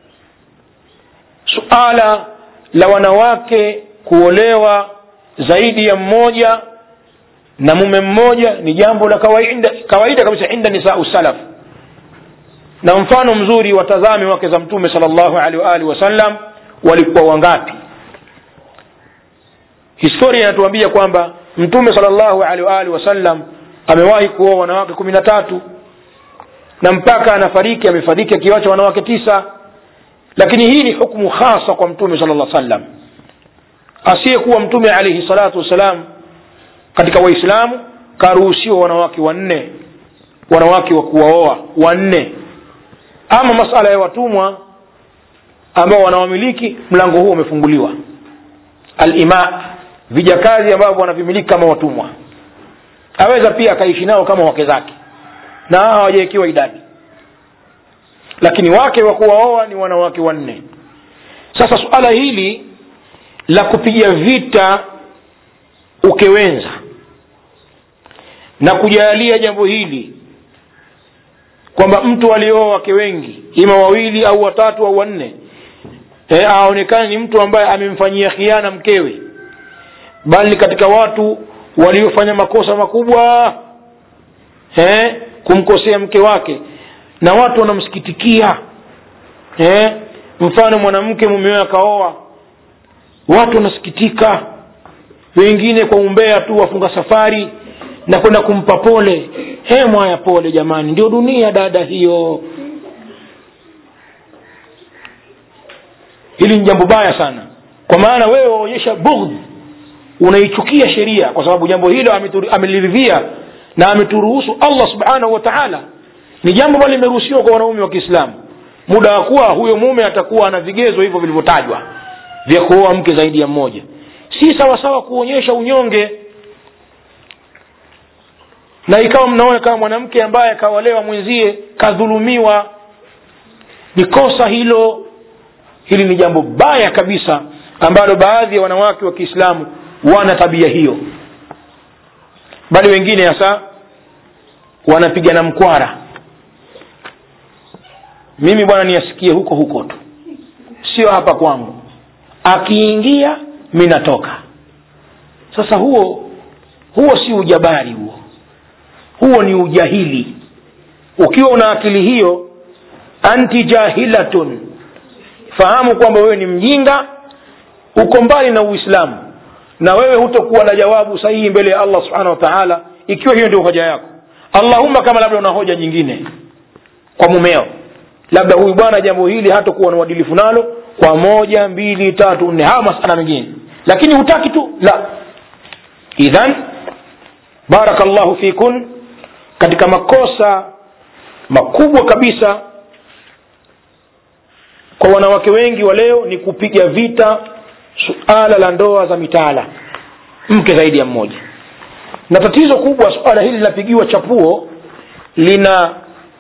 suala la wanawake kuolewa zaidi ya mmoja na mume mmoja ni jambo la kawaida, kawaida kabisa inda nisau salaf na mfano mzuri watazame wake za mtume sal llahu alehi waalihi wasallam walikuwa wangapi historia inatuambia kwamba mtume sal llahu alehi waalihi wasallam amewahi kuoa wanawake kumi na tatu na mpaka anafariki amefariki akiwacha wanawake tisa lakini hii ni hukmu khasa kwa mtume sala llah sallam asiyekuwa mtume alaihi salatu wassalam katika waislamu karuhusiwa wanawake wanne wanawake wa kuwaoa wanne ama masala ya watumwa ambao wanawamiliki mlango huo umefunguliwa alima vijakazi ambavyo wanavimiliki kama watumwa aweza pia akaishi nao kama wake zake na hawajawekiwa idadi lakini wake wa kuwaoa ni wanawake wanne sasa suala hili la kupiga vita ukewenza na kujalia jambo hili kwamba mtu alioa wake wengi ima wawili au watatu au wanne e, aonekane ni mtu ambaye amemfanyia khiana mkewe bali katika watu waliofanya makosa makubwa e, kumkosea mke wake na watu wanamsikitikia eh? mfano mwanamke mumewe akaoa watu wanasikitika wengine kwa umbea tu wafunga safari na kwenda kumpa pole he mwaya pole jamani ndio dunia dada hiyo hili ni jambo baya sana kwa maana wewe waonyesha bughdh unaichukia sheria kwa sababu jambo hilo ameliridhia na ameturuhusu allah subhanahu wa taala ni jambo ambalo limeruhusiwa kwa wanaume wa kiislamu muda wa kuwa huyo mume atakuwa ana vigezo hivyo vilivyotajwa vya kuoa mke zaidi ya mmoja si sawasawa kuonyesha unyonge na ikawa mnaona kama mwanamke ambaye akaolewa mwenzie kadhulumiwa ni kosa hilo hili ni jambo baya kabisa ambalo baadhi ya wanawake wa kiislamu wana tabia hiyo bali wengine hasa wanapigana mkwara mimi bwana niyasikie huko huko tu sio hapa kwangu akiingia mi natoka sasa huo huo si ujabari huo huo ni ujahili ukiwa una akili hiyo anti jahilatun fahamu kwamba wewe ni mjinga uko mbali na uislamu na wewe hutokuwa na jawabu sahihi mbele ya allah subhanahu wa taala ikiwa hiyo ndio hoja yako allahumma kama labda una hoja nyingine kwa mumeo labda huyu bwana jambo hili hatakuwa na uadilifu nalo kwa moja mbili tatu nne hawa masala mengine lakini hutaki tu la idhan barakallahu fikun katika makosa makubwa kabisa kwa wanawake wengi wa leo ni kupiga vita suala la ndoa za mitaala mke zaidi ya mmoja na tatizo kubwa suala hili linapigiwa chapuo lina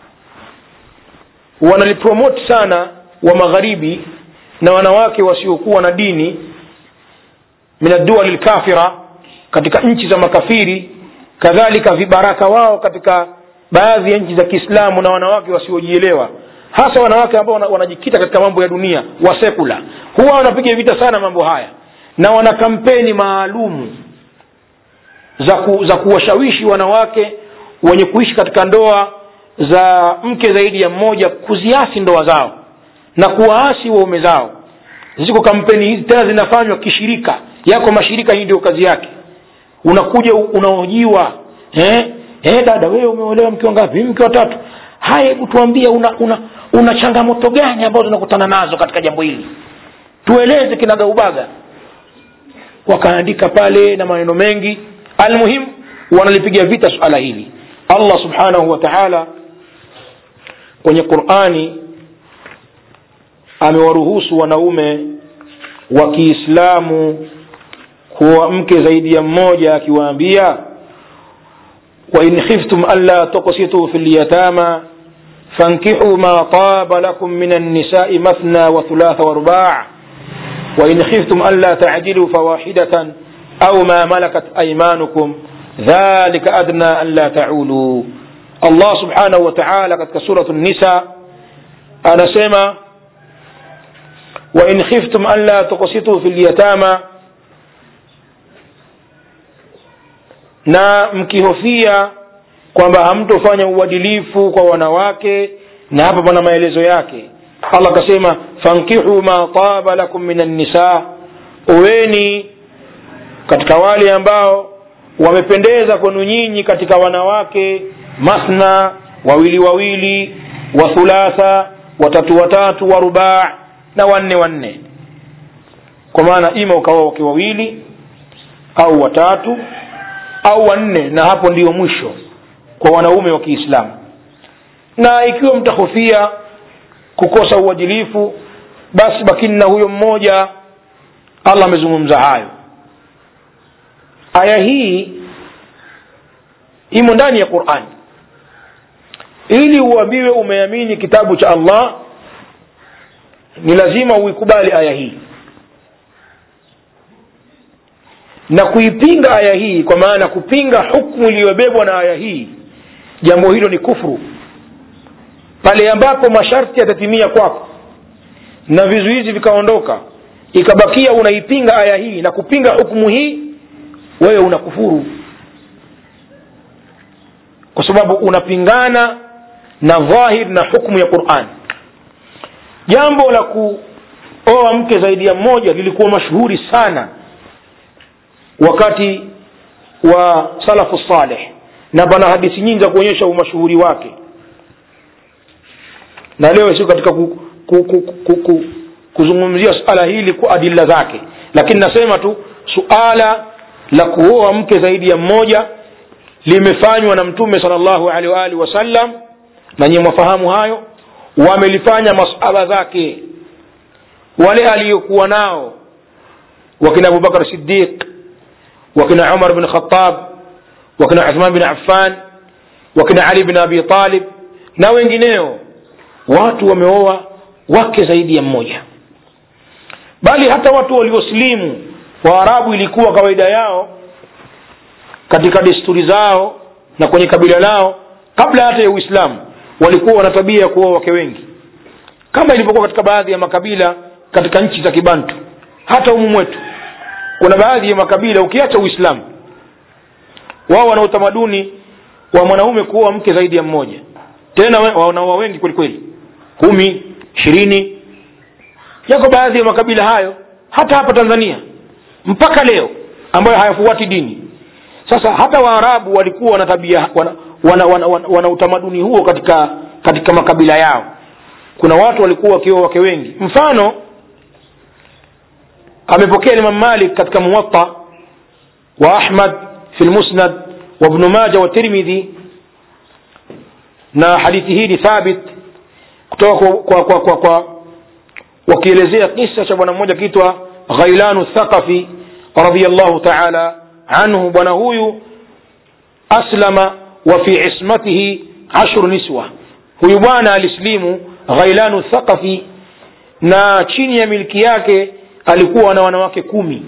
wanalipromoti sana wa magharibi na wanawake wasiokuwa na dini min adduali lkafira katika nchi za makafiri kadhalika vibaraka wao katika baadhi ya nchi za kiislamu na wanawake wasiojielewa hasa wanawake ambao wanajikita katika mambo ya dunia wasekula huwa wanapiga vita sana mambo haya na wana kampeni maalumu za, ku, za kuwashawishi wanawake wenye kuishi katika ndoa za mke zaidi ya mmoja kuziasi ndoa zao na kuwaasi waume zao ziko kampeni hizi tena zinafanywa kishirika yako mashirika hii ndio kazi yake unakuja unaojiwa eh? Eh, dada wewe umeolewa mke wangapi mke watatu haya hebu tuambie una, una, una changamoto gani ambazo unakutana nazo katika jambo hili tueleze kinagaubaga wakaandika pale na maneno mengi almuhim wanalipiga vita suala hili allah subhanahu wa taala kwenye qurani amewaruhusu wanaume wa kiislamu kuwa mke zaidi ya mmoja akiwaambia wain khiftum anla tuksituu fi lyatama fankihuu ma taba lakum min annisai mathna wa thulatha warubaa وإن خفتم ألا تعدلوا فواحدة أو ما ملكت أيمانكم ذلك أدنى ألا تعولوا الله سبحانه وتعالى قد سورة النساء أنا سيما وإن خفتم ألا تقسطوا في اليتامى na mkihofia kwamba hamtofanya uadilifu kwa wanawake na hapa pana maelezo yake allah akasema fankihu ma taba lakum min annisa uweni katika wale ambao wamependeza kwenu nyinyi katika wanawake mathna wawili wawili wa thulatha watatu watatu wa rubaa na wanne wanne kwa maana ima ukawa wake wawili au watatu au wanne na hapo ndiyo mwisho kwa wanaume wa kiislamu na ikiwa mtahofia kukosa uadilifu basi bakini na huyo mmoja allah amezungumza hayo aya hii imo ndani ya qurani ili uambiwe umeamini kitabu cha allah ni lazima uikubali aya hii na kuipinga aya hii kwa maana kupinga hukmu iliyobebwa na aya hii jambo hilo ni kufru pale ambapo masharti yatatimia kwako na vizuizi vikaondoka ikabakia unaipinga aya hii na kupinga hukumu hii wewe unakufuru kwa sababu unapingana na dhahir na hukmu ya quran jambo la kuoa mke zaidi ya mmoja lilikuwa mashuhuri sana wakati wa salafu saleh na pana hadithi nyingi za kuonyesha umashuhuri wake na leo sio katika ku, ku, ku, ku, ku, kuzungumzia suala hili kwa adila zake lakini nasema tu suala la kuoa mke zaidi ya mmoja limefanywa na mtume sal llahu alehi waalihi wasallam na nyiwe mwafahamu hayo wamelifanya masaba zake wale aliyokuwa nao wakina abubakar sidiq wakina umar bin khatab wakina uthman bin affan wakina ali bin abi talib na wengineo watu wameoa wake zaidi ya mmoja bali hata watu waliosilimu waarabu ilikuwa kawaida yao katika desturi zao na kwenye kabila lao kabla hata ya uislamu walikuwa wana tabia ya kuoa wake wengi kama ilivyokuwa katika baadhi ya makabila katika nchi za kibantu hata humu mwetu kuna baadhi ya makabila ukiacha uislamu wao wana utamaduni wa mwanaume kuoa mke zaidi ya mmoja tena wanaoa wengi kweli kweli kumi ishirini yako baadhi ya makabila hayo hata hapa tanzania mpaka leo ambayo hayafuati dini sasa hata waarabu walikuwa wana tabia wana, wana, wana, wana, wana utamaduni huo katika katika makabila yao kuna watu walikuwa wakioa wake wengi mfano amepokea imam malik katika muwatta wa ahmad fi lmusnad wa ibnu maja wa tirmidhi na hadithi hii ni thabit kutoka kwa, kwa, kwa, kwa, kwa wakielezea kisa cha bwana mmoja akiitwa ghailanu thaqafi radiallahu taala anhu bwana huyu aslama wa fi ismatihi ashru niswa huyu bwana alislimu ghailanu thaqafi na chini ya milki yake alikuwa na wanawake kumi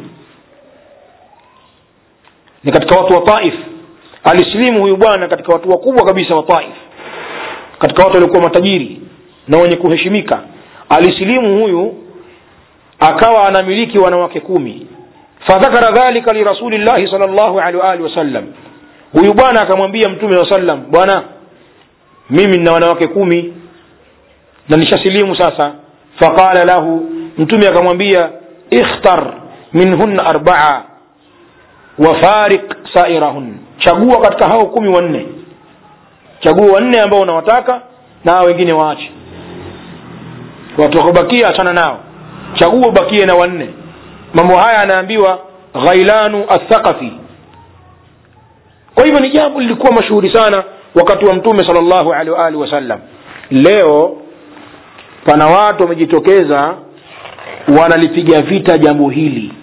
ni katika watu wa taif alislimu huyu bwana katika watu wakubwa kabisa wa taif katika watu waliokuwa matajiri na wenye kuheshimika alisilimu huyu akawa anamiliki wanawake kumi fadhakara dhalika lirasulillahi sal llahu alehi waalihi wasallam huyu bwana akamwambia mtume wa sallam bwana mimi nina wanawake kumi na nishasilimu sasa faqala lahu mtume akamwambia ikhtar minhunna arbaa wafariq sairahun chagua katika hao kumi wanne chagua wanne ambao unawataka na hao wengine waache watu wakubakia achana nao chagua ubakie na wanne mambo haya anaambiwa ghailanu athaqafi kwa hivyo ni jambo lilikuwa mashuhuri sana wakati wa mtume sal llahu alehi waalihi wasallam leo pana watu wamejitokeza wanalipiga vita jambo hili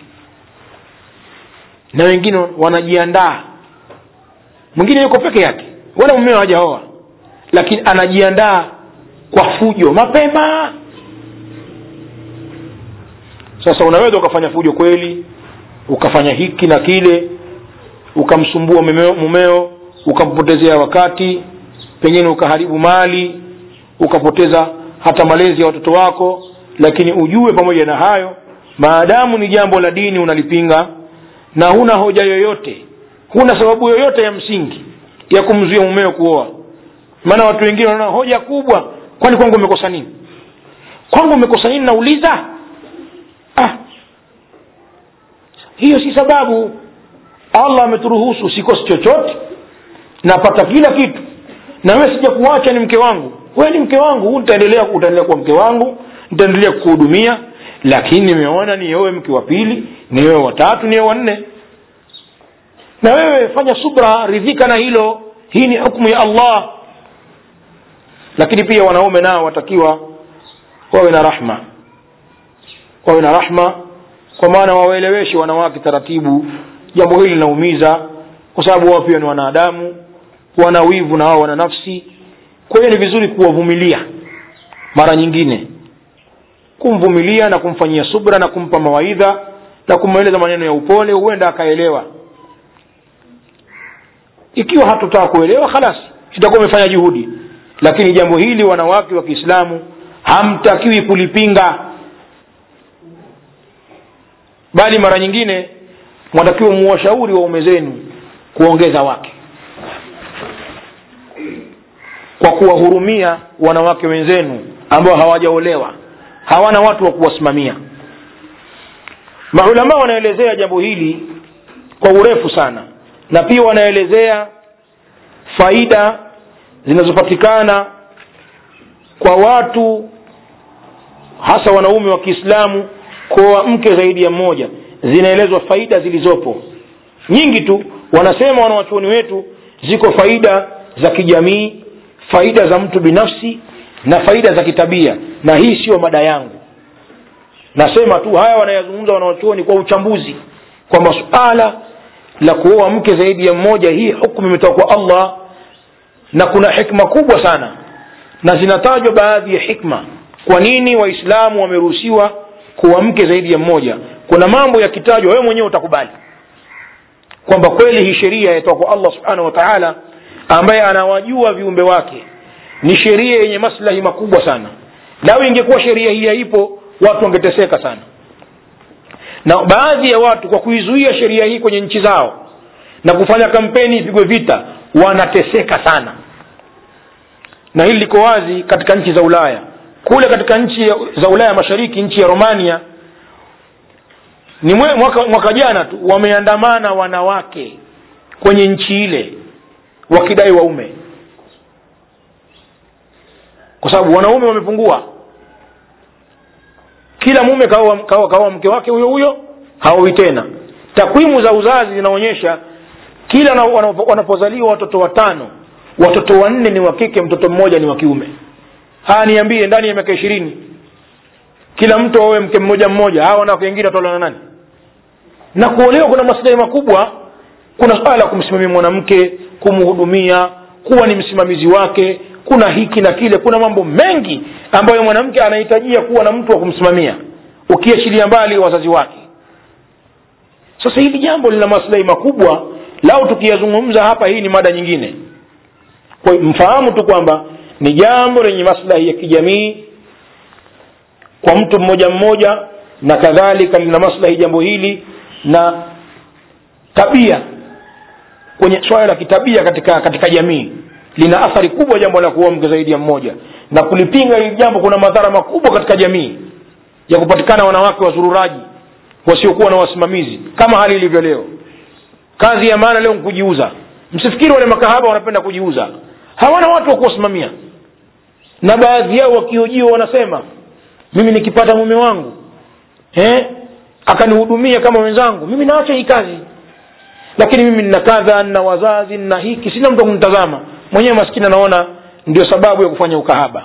na wengine wanajiandaa mwingine yuko peke yake wala mumeo hajaoa lakini anajiandaa kwa fujo mapema sasa unaweza ukafanya fujo kweli ukafanya hiki na kile ukamsumbua mumeo, mumeo ukampotezea wakati pengine ukaharibu mali ukapoteza hata malezi ya watoto wako lakini ujue pamoja na hayo maadamu ni jambo la dini unalipinga na huna hoja yoyote huna sababu yoyote ya msingi ya kumzuia mumeo kuoa maana watu wengine wanaona hoja kubwa kwani kwangu umekosa nini kwangu umekosa nini nauliza ah. hiyo si sababu allah ameturuhusu usikose chochote napata kila kitu na wewe sija kuacha ni mke wangu wewe ni mke wangu utaendelea utaendelea kuwa mke wangu nitaendelea kukuhudumia lakini nimeona niowe mke wa pili niowe watatu niowe wanne na wewe fanya subra ridhika na hilo hii ni hukmu ya allah lakini pia wanaume nao watakiwa wawe na rahma wawe na rahma kwa maana wawaeleweshe wanawake taratibu jambo hili linaumiza kwa sababu wao pia ni wanadamu wana wivu na wao wana nafsi kwa hiyo ni vizuri kuwavumilia mara nyingine kumvumilia na kumfanyia subra na kumpa mawaidha na kumweleza maneno ya upole huenda akaelewa ikiwa hatutaka kuelewa khalas itakuwa umefanya juhudi lakini jambo hili wanawake wa kiislamu hamtakiwi kulipinga bali mara nyingine mwatakiwa muwashauri waume zenu kuongeza wake kwa kuwahurumia wanawake wenzenu ambao hawajaolewa hawana watu wa kuwasimamia maulama wanaelezea jambo hili kwa urefu sana na pia wanaelezea faida zinazopatikana kwa watu hasa wanaume wa kiislamu kwa mke zaidi ya mmoja zinaelezwa faida zilizopo nyingi tu wanasema wanawachuoni wetu ziko faida za kijamii faida za mtu binafsi na faida za kitabia na hii siyo mada yangu nasema tu haya wanayazungumza wanawachuoni kwa uchambuzi kwamba suala la kuoa mke zaidi ya mmoja hii hukumu imetoka kwa allah na kuna hikma kubwa sana na zinatajwa baadhi ya hikma kwa nini waislamu wameruhusiwa kuwa mke zaidi ya mmoja kuna mambo yakitajwa wewe mwenyewe utakubali kwamba kweli hii sheria yatoka kwa allah subhanahu wa taala ambaye anawajua viumbe wake ni sheria yenye maslahi makubwa sana lau ingekuwa sheria hii haipo watu wangeteseka sana na baadhi ya watu kwa kuizuia sheria hii kwenye nchi zao na kufanya kampeni ipigwe vita wanateseka sana na hili liko wazi katika nchi za ulaya kule katika nchi za ulaya mashariki nchi ya romania ni mwe, mwaka, mwaka jana tu wameandamana wanawake kwenye nchi ile wakidai waume kwa sababu wanaume wamepungua kila mume kaoa kaoa kaoa mke wake huyo huyo haoi tena takwimu za uzazi zinaonyesha kila na- wanapo- wanapozaliwa watoto watano watoto wanne ni wa kike mtoto mmoja ni wa kiume haya niambie ndani ya miaka ishirini kila mtu aoe mke mmoja mmoja hawa wanawake wengine wataolewa na nani na kuolewa kuna maslahi makubwa kuna swala la kumsimamia mwanamke kumhudumia kuwa ni msimamizi wake kuna hiki na kile kuna mambo mengi ambayo mwanamke anahitajia kuwa na mtu wa kumsimamia ukiachilia mbali wazazi wake sasa hili jambo lina maslahi makubwa lau tukiyazungumza hapa hii ni mada nyingine kwa hiyo mfahamu tu kwamba ni jambo lenye maslahi ya kijamii kwa mtu mmoja mmoja na kadhalika lina maslahi jambo hili na tabia kwenye swala la kitabia katika katika jamii lina athari kubwa jambo la kuoa mke zaidi ya mmoja na kulipinga hili jambo kuna madhara makubwa katika jamii ya kupatikana wanawake wazururaji wasiokuwa na wasimamizi kama hali ilivyo leo kazi ya maana leo kujiuza msifikiri wale makahaba wanapenda kujiuza hawana watu wa kuwasimamia na baadhi yao wakiojiwa wanasema mimi nikipata mume wangu eh, akanihudumia kama wenzangu mimi naacha hii kazi lakini mimi nina kadha nina wazazi nina hiki sina mtu kunitazama mwenyewe maskini anaona ndio sababu ya kufanya ukahaba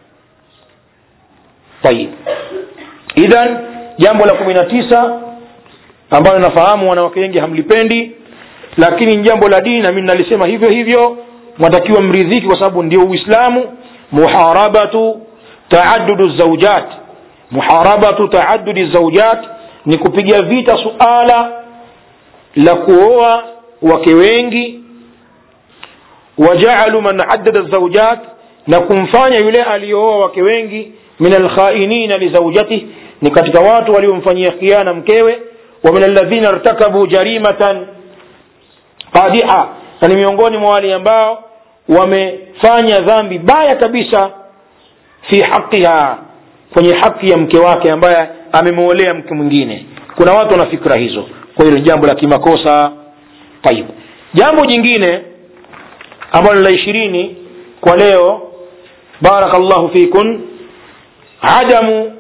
tayib idhan jambo la kumi na tisa ambalo nafahamu wanawake wengi hamlipendi lakini ni jambo la dini na mimi nalisema hivyo hivyo mwatakiwa mridhiki kwa sababu ndio uislamu muharabatu taadudu zaujat muharabatu taadudi zaujat ni kupiga vita suala la kuoa wake wengi wajaalu man addada zaujat na kumfanya yule aliyooa wake wengi min alkhainina lizaujatih ni katika watu waliomfanyia khiana mkewe wa min alladhina irtakabu jarimatan qadiha na ni miongoni mwa wale ambao wamefanya dhambi baya kabisa fi haqiha kwenye haki ya mke wake ambaye amemwolea mke mwingine kuna watu wana fikra hizo kwa hilo ni jambo la kimakosa tayib jambo jingine ambalo la ishirini kwa leo barakallahu fikun adamu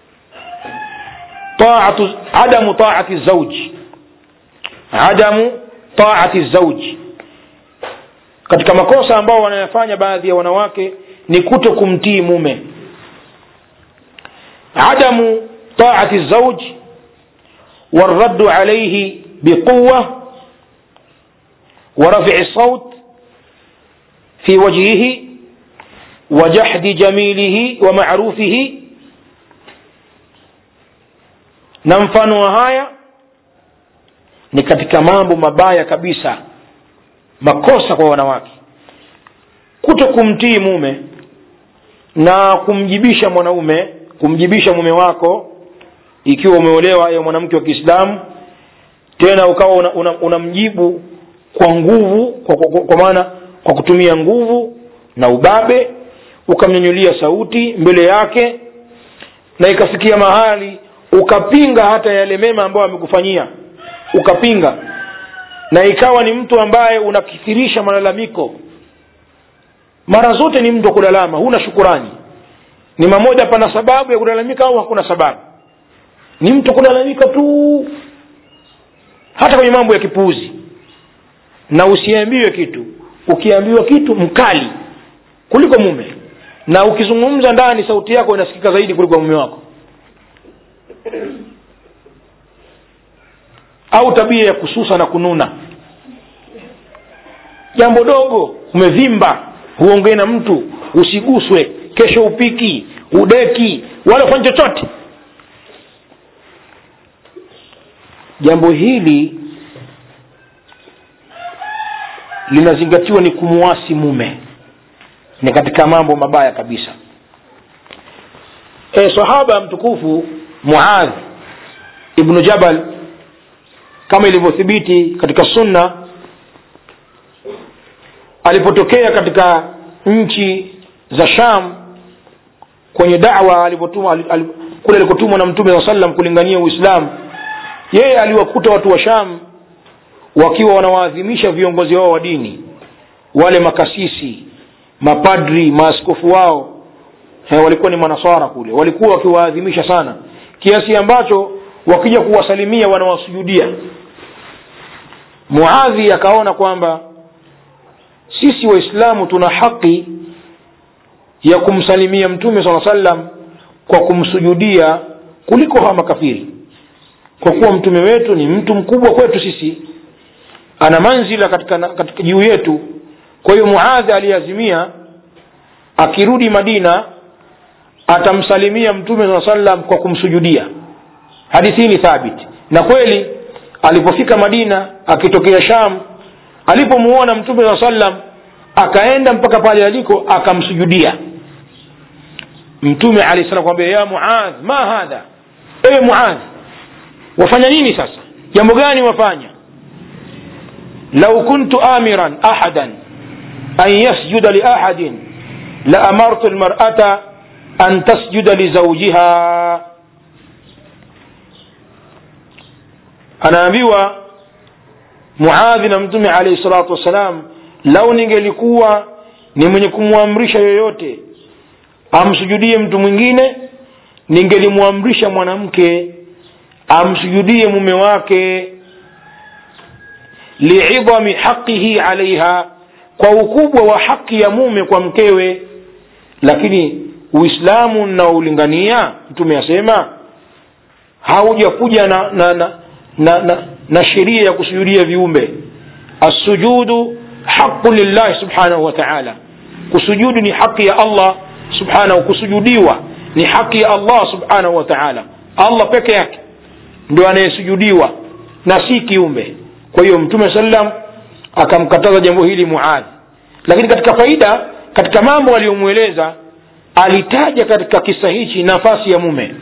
taatu adamu taati zauji adamu taati zauji katika makosa ambao wanayafanya baadhi ya wanawake ni kuto kumtii mume adamu taati zauji والرد عليه بقوة ورفع الصوت في وجهه وجحد جميله ومعروفه na mfano wa haya ni katika mambo mabaya kabisa makosa kwa wanawake kuto kumtii mume na kumjibisha mwanaume kumjibisha mume wako ikiwa umeolewa ya mwanamke wa kiislamu tena ukawa unamjibu una, una kwa nguvu kwa, kwa, kwa maana kwa kutumia nguvu na ubabe ukamnyanyulia sauti mbele yake na ikafikia mahali ukapinga hata yale mema ambayo amekufanyia ukapinga na ikawa ni mtu ambaye unakithirisha malalamiko mara zote ni mtu wa kulalama huna shukurani ni mamoja pana sababu ya kulalamika au hakuna sababu ni mtu kulalamika tu hata kwenye mambo ya kipuuzi na usiambiwe kitu ukiambiwa kitu mkali kuliko mume na ukizungumza ndani sauti yako inasikika zaidi kuliko mume wako au tabia ya kususa na kununa jambo dogo umevimba huongee na mtu usiguswe kesho upiki udeki wala ufanye chochote jambo hili linazingatiwa ni kumwasi mume ni katika mambo mabaya kabisa e, sahaba mtukufu muadh ibnu jabal kama ilivyothibiti katika sunna alipotokea katika nchi za sham kwenye dawa alipotuma kule alikotumwa na mtume saa sallam kulingania uislamu yeye aliwakuta watu wa sham wakiwa wanawaadhimisha viongozi wao wa dini wale makasisi mapadri maaskofu wao he, walikuwa ni manaswara kule walikuwa wakiwaadhimisha sana kiasi ambacho wakija kuwasalimia wanawasujudia muadhi akaona kwamba sisi waislamu tuna haki ya kumsalimia mtume saa sallam kwa kumsujudia kuliko hawa makafiri kwa kuwa mtume wetu ni mtu mkubwa kwetu sisi ana manzila katika, katika juu yetu kwa hiyo muadhi aliazimia akirudi madina atamsalimia mtume saa sallam kwa kumsujudia hadithi hii ni thabiti na kweli alipofika madina akitokea sham alipomuona mtume saa sallam akaenda mpaka pale aliko akamsujudia mtume alahi salam kwambia ya muadh ma hadha ewe muadh wafanya nini sasa jambo gani wafanya lau kuntu amiran ahadan an yasjuda liahadin laamartu lmarata an tasjuda lizaujiha anaambiwa muadhi na mtume alaihi salatu wassalam lau ningelikuwa ni mwenye kumwamrisha yoyote amsujudie mtu mwingine ningelimwamrisha mwanamke amsujudie mume wake liidhami haqihi alaiha kwa ukubwa wa haki ya mume kwa mkewe lakini uislamu unaolingania mtume asema haujakuja na na na, na, na, na sheria ya kusujudia viumbe assujudu haqu lillahi subhanahu wa taala kusujudu ni haki ya allah subhanahu kusujudiwa ni haki ya allah subhanahu wa taala allah peke yake ndio anayesujudiwa na si kiumbe kwa hiyo mtume sallam akamkataza jambo hili muadhi lakini katika faida katika mambo aliyomweleza alitaja katika kisa hichi nafasi ya mume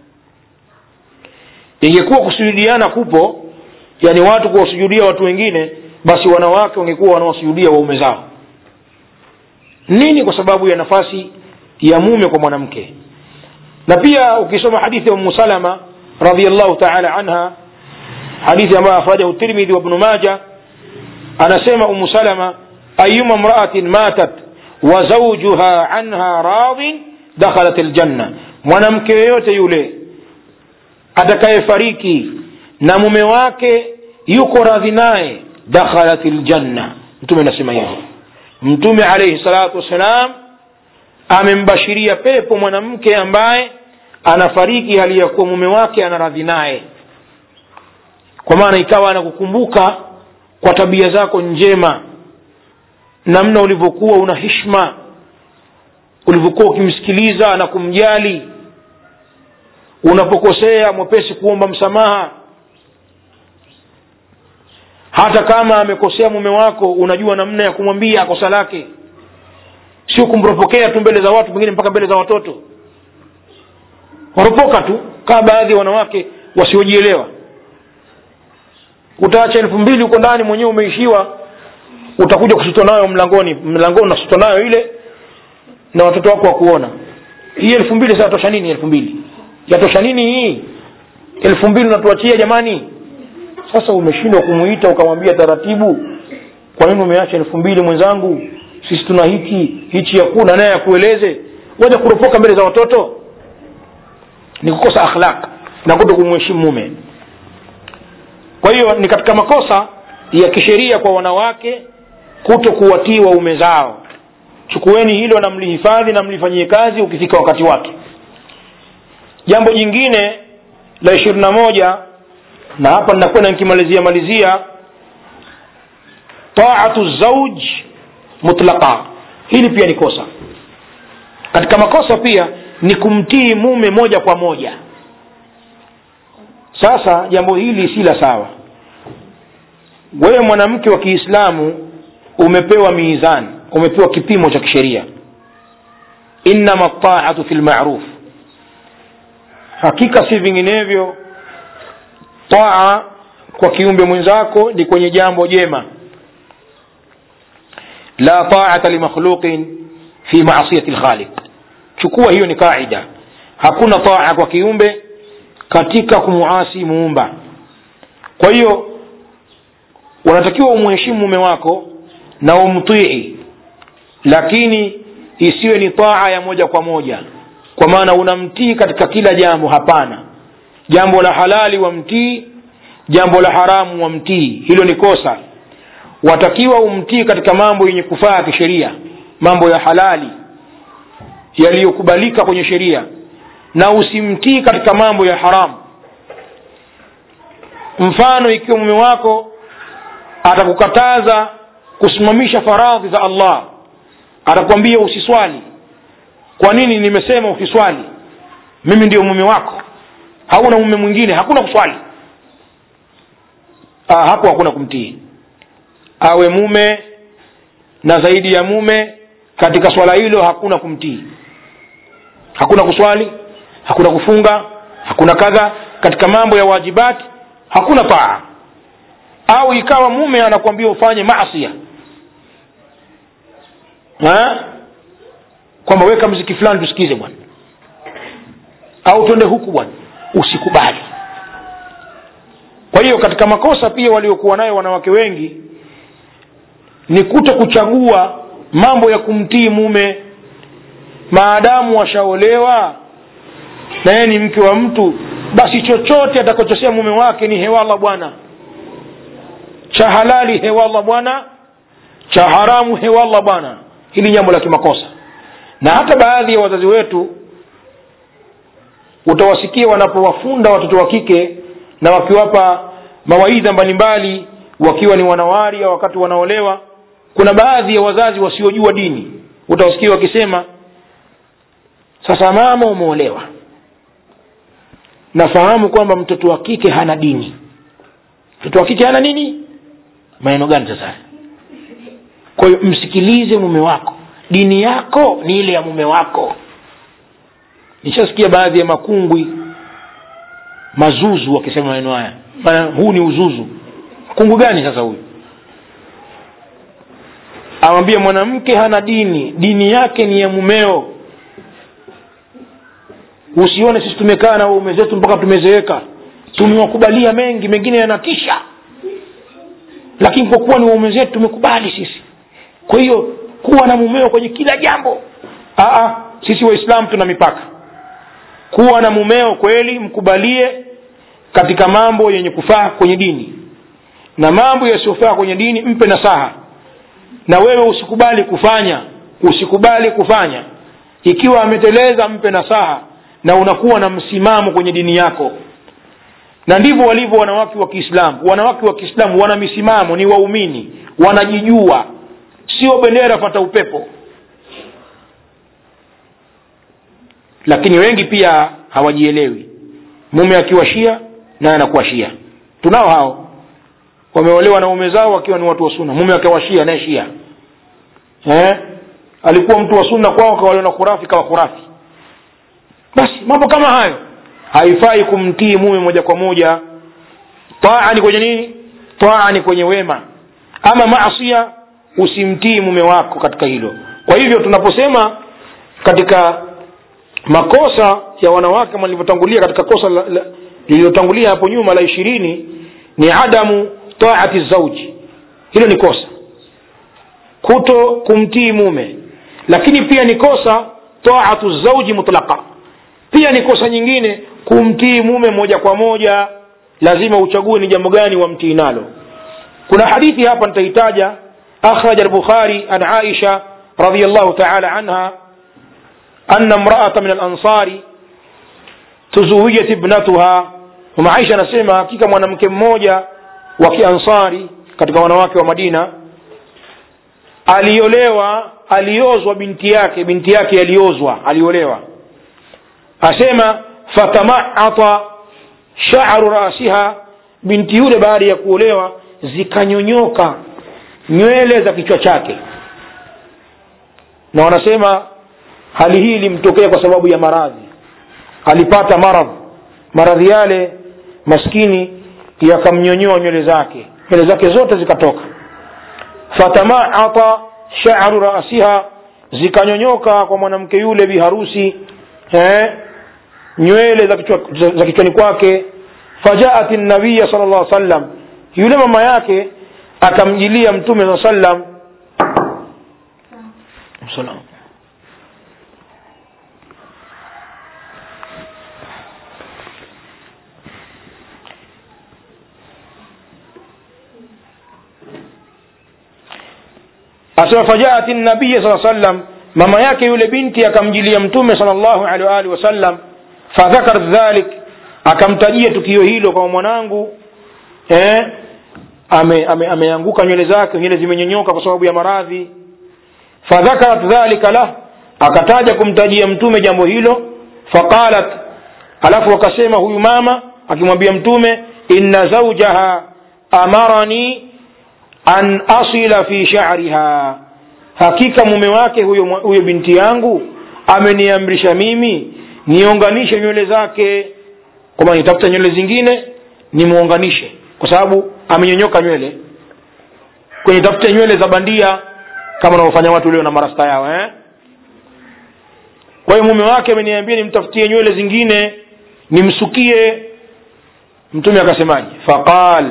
ingekuwa kusujudiana kupo yani watu kuwasujudia watu wengine basi wanawake wangekuwa wanawasujudia waume zao nini kwa sababu ya nafasi ya mume kwa mwanamke na pia ukisoma hadithi ya umu salama radiallahu taala anha hadithi ambayo akhrajahu tirmidhi wa ibnu maja anasema umu salama ayuma mraatin matat wa zaujuha anha radin dakhalat ljanna mwanamke yoyote yule atakayefariki na mume wake yuko radhi naye dakhalat ljanna mtume anasema hivyo mtume alaihi salatu wassalam amembashiria pepo mwanamke ambaye anafariki hali ya kuwa mume wake anaradhi naye kwa maana ikawa anakukumbuka kwa tabia zako njema namna ulivyokuwa una hishma ulivyokuwa ukimsikiliza na kumjali unapokosea mwepesi kuomba msamaha hata kama amekosea mume wako unajua namna ya kumwambia kosa lake sio kumropokea tu mbele za watu pengine mpaka mbele za watoto waropoka tu kama baadhi ya wanawake wasiojielewa utaacha elfu mbili huko ndani mwenyewe umeishiwa utakuja kusutwa nayo mlangoni mlangoni unasutwa nayo ile na watoto wako wakuona hii elfu mbili sasa yatosha nini elfu mbili yatosha nini hii elfu mbili unatuachia jamani sasa umeshindwa kumuita ukamwambia taratibu kwa nini umeacha elfu mbili mwenzangu sisi tuna hiki hichi yakuna naye akueleze waja kuropoka mbele za watoto ni kukosa akhlaq na kuto kumheshimu mume kwa hiyo ni katika makosa ya kisheria kwa wanawake kuto kuwatii waume zao chukueni hilo na mlihifadhi na mlifanyie kazi ukifika wakati wake jambo jingine la ishirini na moja na hapa ninakwenda nikimalizia malizia taatu zauj mutlaqa hili pia ni kosa katika makosa pia ni kumtii mume moja kwa moja sasa jambo hili si la sawa wewe mwanamke wa kiislamu umepewa mizani umepewa kipimo cha kisheria innama taatu fi lmaruf hakika si vinginevyo taa kwa kiumbe mwenzako ni kwenye jambo jema la taata limakhluqin fi maasiyati lkhaliq chukua hiyo ni qaida hakuna taa kwa kiumbe katika kumuasi muumba kwa hiyo unatakiwa umheshimu mume wako na umtii lakini isiwe ni taa ya moja kwa moja kwa maana unamtii katika kila jambo hapana jambo la halali wamtii jambo la haramu wamtii hilo ni kosa watakiwa umtii katika mambo yenye kufaa kisheria mambo ya halali yaliyokubalika kwenye sheria na usimtii katika mambo ya haramu mfano ikiwa mume wako atakukataza kusimamisha faradhi za allah atakwambia usiswali kwa nini nimesema usiswali mimi ndio mume wako hauna mume mwingine hakuna kuswali Aa, hapo hakuna kumtii awe mume na zaidi ya mume katika swala hilo hakuna kumtii hakuna kuswali hakuna kufunga hakuna kadha katika mambo ya wajibati hakuna taa au ikawa mume anakuambia ufanye masia kwamba weka mziki fulani tusikize bwana au twende huku bwana usikubali kwa hiyo katika makosa pia waliokuwa nayo wanawake wengi ni kuto kuchagua mambo ya kumtii mume maadamu washaolewa na yeye ni mke wa mtu basi chochote atakachosema mume wake ni hewala bwana cha halali hewala bwana cha haramu hewala bwana hili jambo la kimakosa na hata baadhi ya wazazi wetu utawasikia wanapowafunda watoto wa kike na wakiwapa mawaidha mbalimbali wakiwa ni wanawari au wakati wanaolewa kuna baadhi ya wazazi wasiojua dini utawasikia wakisema sasa mama umeolewa nafahamu kwamba mtoto wa kike hana dini mtoto wa kike hana nini maneno gani sasa kwa hiyo msikilize mume wako dini yako ni ile ya mume wako nishasikia baadhi ya makungwi mazuzu wakisema maneno haya maana huu ni uzuzu kungu gani sasa huyu awambie mwanamke hana dini dini yake ni ya mumeo usione sisi tumekaa na waume zetu mpaka tumezeeka tumewakubalia mengi mengine yanatisha lakini kwa kuwa ni waume zetu tumekubali sisi kwa hiyo kuwa na mumeo kwenye kila jambo Aa, sisi waislamu tuna mipaka kuwa na mumeo kweli mkubalie katika mambo yenye kufaa kwenye dini na mambo yasiyofaa kwenye dini mpe nasaha na wewe usikubali kufanya usikubali kufanya ikiwa ameteleza mpe nasaha na unakuwa na msimamo kwenye dini yako na ndivyo walivyo wanawake wa kiislamu wanawake wa kiislamu wana misimamo ni waumini wanajijua sio bendera fata upepo lakini wengi pia hawajielewi mume akiwa shia naye anakuwa shia tunao hao wameolewa na ume zao wakiwa ni watu wa sunna mume akawa shia naye shia eh? alikuwa mtu wa sunna kwao kaolewa na khurafi kawa khurafi basi mambo kama hayo haifai kumtii mume moja kwa moja taa ni kwenye nini taa ni kwenye wema ama maasia usimtii mume wako katika hilo kwa hivyo tunaposema katika makosa ya wanawake kama lilivyotangulia katika kosa lililotangulia hapo nyuma la ishirini ni adamu taati zauji hilo ni kosa kuto kumtii mume lakini pia ni kosa taatu zauji mutlaqa pia ni kosa nyingine kumtii mume moja kwa moja lazima uchague ni jambo gani wamtii nalo kuna hadithi hapa nitaitaja akhraja al-bukhari an aisha radiyallahu ta'ala anha anna imra'atan min al-ansari tuzuwijat ibnatuha mama aisha anasema hakika mwanamke mmoja wa kiansari katika wanawake wa madina aliolewa aliozwa binti yake binti yake aliozwa aliolewa asema fatamaata sha'ru rasiha binti yule baada ya kuolewa zikanyonyoka nywele za kichwa chake na wanasema hali hii ilimtokea kwa sababu ya maradhi alipata maradhi maradhi yale maskini yakamnyonyoa nywele zake nywele zake zote zikatoka fatamaata sha'ru rasiha zikanyonyoka kwa mwanamke yule biharusi eh, nywele za kichwa, za kichwani kwake fajaat nabiya sal llah sallam yule mama yake akamjilia mtume saa sallam salam asema fajaat nabiya saa sallam mama yake yule binti akamjilia mtume sal llahu alehi waalihi wasallam fadhakarat dhalik akamtajia tukio hilo kwa mwanangu eh, ameanguka ame, ame nywele zake nywele zimenyonyoka kwa sababu ya maradhi fadhakarat dhalika lah akataja kumtajia mtume jambo hilo faqalat alafu akasema huyu mama akimwambia mtume inna zaujaha amarani an asila fi sha'riha hakika mume wake huyo, huyo binti yangu ameniamrisha mimi niunganishe nywele zake kwamba nitafuta nywele zingine nimuunganishe kwa sababu amenyonyoka nywele kwenye tafute nywele za bandia kama wanavyofanya watu leo na marasta yao eh? kwa hiyo mume wake ameniambia nimtafutie nywele zingine nimsukie mtume akasemaje faqal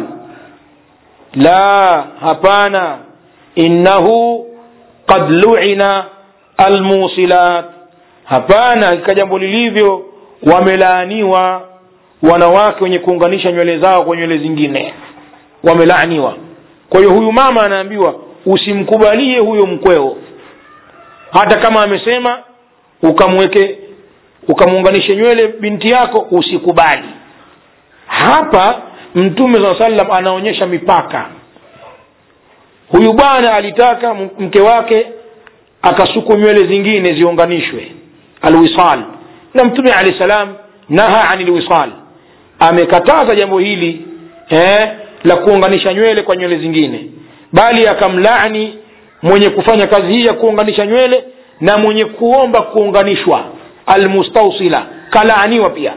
la hapana innahu qad luina almusilat hapana hakika jambo lilivyo wamelaaniwa wanawake wenye kuunganisha nywele zao kwa nywele zingine wamelaaniwa kwa hiyo huyu mama anaambiwa usimkubalie huyo mkweo hata kama amesema ukamweke ukamuunganishe nywele binti yako usikubali hapa mtume saa salam anaonyesha mipaka huyu bwana alitaka mke wake akasuku nywele zingine ziunganishwe alwisal na mtume alehi salam naha ani lwisal amekataza jambo hili eh, la kuunganisha nywele kwa nywele zingine bali akamlani mwenye kufanya kazi hii ya kuunganisha nywele na mwenye kuomba kuunganishwa almustausila kalaaniwa pia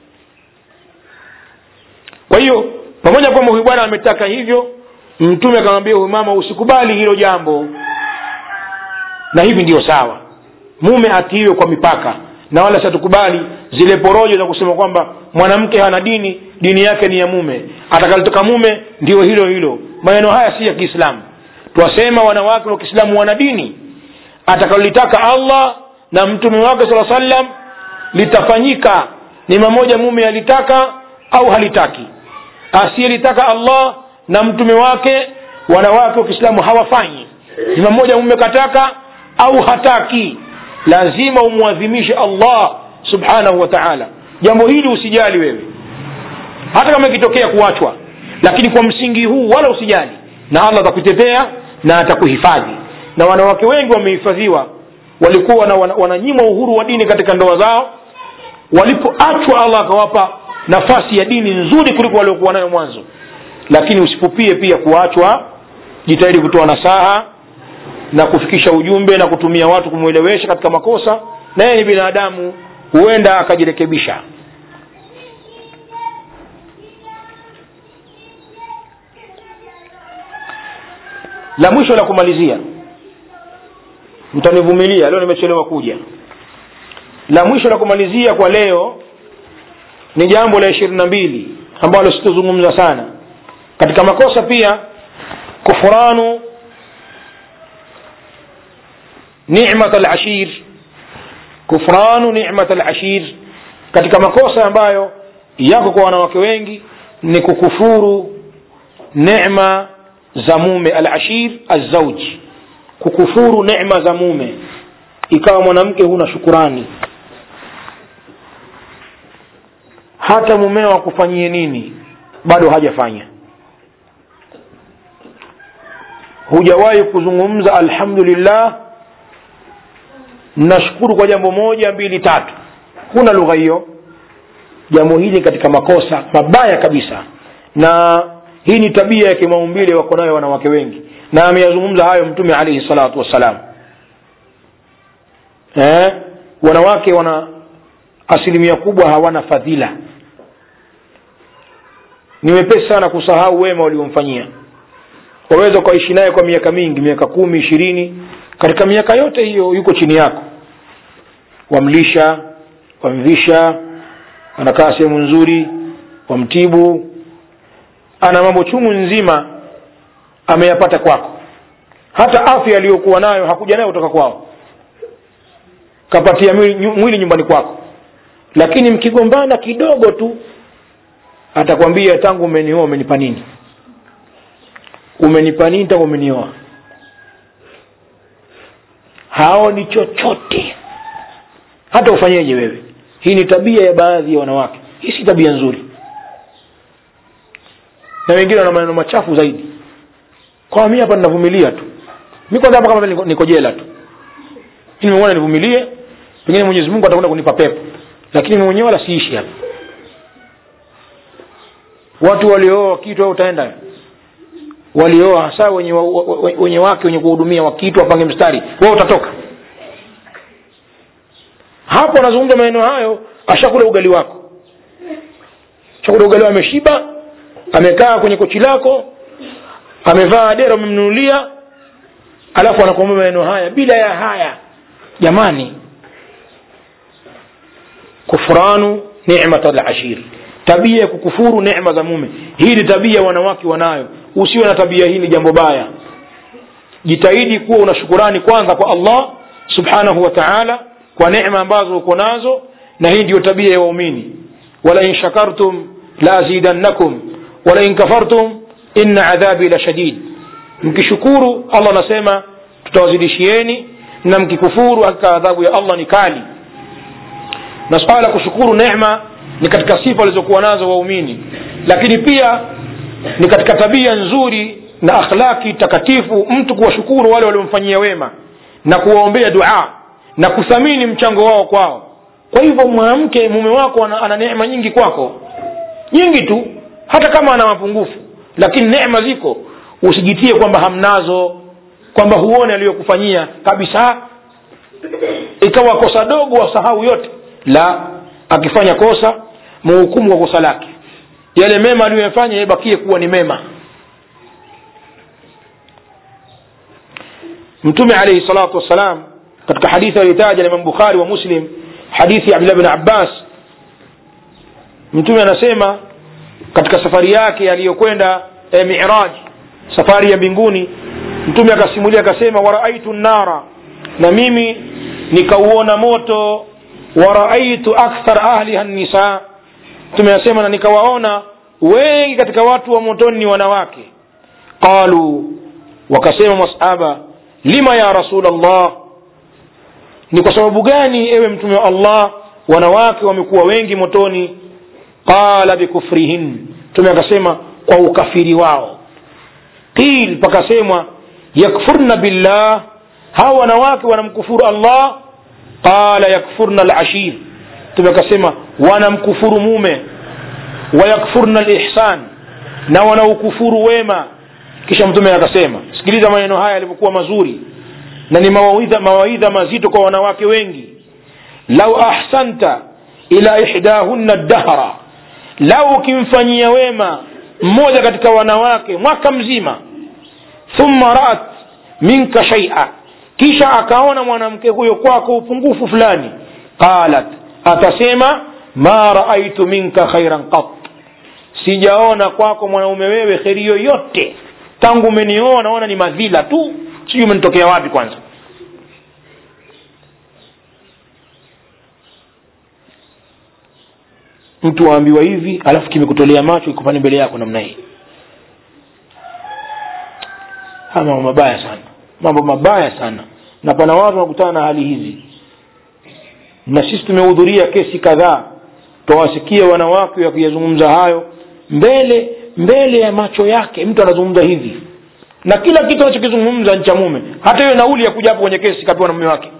kwa hiyo pamoja kwamba huyu bwana ametaka hivyo mtume akamwambia huyu mama usikubali hilo jambo na hivi ndiyo sawa mume atiiwe kwa mipaka na wala situkubali zile porojo za kusema kwamba mwanamke hana dini dini yake ni ya mume atakalitoka mume ndio hilo hilo maneno haya si ya kiislamu twasema wanawake wa kiislamu wana dini atakalolitaka allah na mtume wake saa sallam litafanyika ni mamoja mume alitaka au halitaki asiyelitaka allah na mtume wake wanawake wa kiislamu hawafanyi ni mamoja mume kataka au hataki lazima umwadhimishe allah subhanahu wa taala jambo hili usijali wewe hata kama ikitokea kuachwa lakini kwa msingi huu wala usijali na allah atakutetea na atakuhifadhi na wanawake wengi wamehifadhiwa walikuwa na wananyimwa uhuru wa dini katika ndoa zao walipoachwa allah akawapa nafasi ya dini nzuri kuliko waliokuwa nayo mwanzo lakini usipupie pia kuachwa jitahidi kutoa nasaha na kufikisha ujumbe na kutumia watu kumwelewesha katika makosa na yeye ni binadamu huenda akajirekebisha la mwisho la kumalizia mtanivumilia leo nimechelewa kuja la mwisho la kumalizia kwa leo ni jambo la ishirini na mbili ambalo sitozungumza sana katika makosa pia kufuranu nimat alashir kufranu nimat alashir katika makosa ambayo yako kwa wanawake wengi ni kukufuru nema za mume alashir alzauj kukufuru nema za mume ikawa mwanamke huna shukurani hata mumeo akufanyie nini bado hajafanya hujawahi kuzungumza alhamdulillah nashukuru kwa jambo moja mbili tatu huna lugha hiyo jambo hili katika makosa mabaya kabisa na hii ni tabia ya kimaumbile wako nayo wanawake wengi na ameyazungumza hayo mtume alaihi salatu wassalam eh? wanawake wana asilimia kubwa hawana fadhila ni wepesi sana kusahau wema waliomfanyia waweza ukaishi naye kwa miaka mingi miaka kumi ishirini katika miaka yote hiyo yuko chini yako wamlisha wamvisha anakaa sehemu nzuri wamtibu ana mambo chungu nzima ameyapata kwako hata afya aliyokuwa nayo hakuja nayo kutoka kwao kapatia mwili, mwili nyumbani kwako lakini mkigombana kidogo tu atakwambia tangu umenioa umenipa nini umenipa nini tangu umenioa haoni chochote hata ufanyeje wewe hii ni tabia ya baadhi ya wanawake hii si tabia nzuri na wengine wana maneno machafu zaidi kwa mi hapa ninavumilia tu mi kwanza hapa kama niko, niko jela tu nimeona nivumilie pengine mwenyezi mungu atakwenda kunipa pepo lakini mi mwenyewe wala siishi hapa watu waliooa kitu au utaenda walioa hasa wenye, wa, wa, wenye wake wenye kuhudumia wakitu wapange mstari wewe utatoka hapo anazungumza maneno hayo ashakula ugali wako shakula ugali ameshiba amekaa kwenye kochi lako amevaa dera umemnunulia alafu anakuambia maneno haya bila ya haya jamani kufranu nimat lashir tabia ya kukufuru nema za mume hii ni tabia wanawake wanayo usiwe na tabia hii ni jambo baya jitahidi kuwa una shukurani kwanza kwa allah subhanahu wa taala kwa nema ambazo uko nazo na hii ndiyo tabia ya waumini walain shakartum laazidannakum walain kafartum inna adhabi la shadid mkishukuru allah anasema tutawazidishieni na mkikufuru hakika adhabu ya allah ni kali na swala la kushukuru nema ni katika sifa walizokuwa nazo waumini lakini pia ni katika tabia nzuri na akhlaki takatifu mtu kuwashukuru wale waliomfanyia wema na kuwaombea dua na kuthamini mchango wao kwao kwa hivyo mwanamke mume wako ana, ana neema nyingi kwako nyingi tu hata kama ana mapungufu lakini neema ziko usijitie kwamba hamnazo kwamba huone aliyokufanyia kabisa ikawa kosa dogo wasahau yote la akifanya kosa muhukumu kwa kosa lake yale mema aliyoyafanya yabakie kuwa ni mema mtume alaihi salatu wassalam katika hadithi aliyotaja na imam bukhari wa muslim hadithi ya abdullah bin abbas mtume anasema katika safari yake aliyokwenda e, miraj safari ya mbinguni mtume akasimulia akasema waraaitu nnara na mimi nikauona moto waraaitu akthar ahliha nisa mtume anasema na nikawaona wengi katika watu wa motoni ni wanawake qalu wakasema masahaba lima ya rasul allah ni kwa sababu gani ewe mtume wa allah wanawake wamekuwa wengi motoni qala bikufrihin mtume akasema kwa ukafiri wao qil pakasemwa yakfurna billah hawa wanawake wanamkufuru allah qala yakfurna alashir mtume akasema wanamkufuru mume wayakfurna lihsan na wanaukufuru wema kisha mtume akasema sikiliza maneno haya yalivyokuwa mazuri na ni mawaidha, mawaidha mazito kwa wanawake wengi lau ahsanta ila ihdahunna dahra lau ukimfanyia wema mmoja katika wanawake mwaka mzima thumma raat minka shaia kisha akaona mwanamke huyo kwako upungufu fulani qalat atasema ma raaitu minka khairan qat sijaona kwako mwanaume wewe kheri yoyote tangu umenioa naona ni madhila tu sijui umenitokea wapi kwanza mtu waambiwa hivi alafu kimekutolea macho ikupani mbele yako namna hii haya mambo mabaya sana mambo mabaya sana na pana watu wanakutana na hali hizi na sisi tumehudhuria kesi kadhaa twawasikia wanawake wakiyazungumza hayo mbele mbele ya macho yake mtu anazungumza hivi na kila kitu anachokizungumza ni cha mume hata hiyo nauli ya kuja hapo kwenye kesi kapewa na mume wake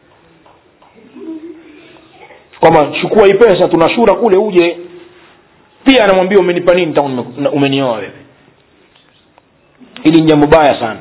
kwamba chukua hii pesa tunashura kule uje pia anamwambia umenipa nini tangu umenioa wewe hili ni jambo baya sana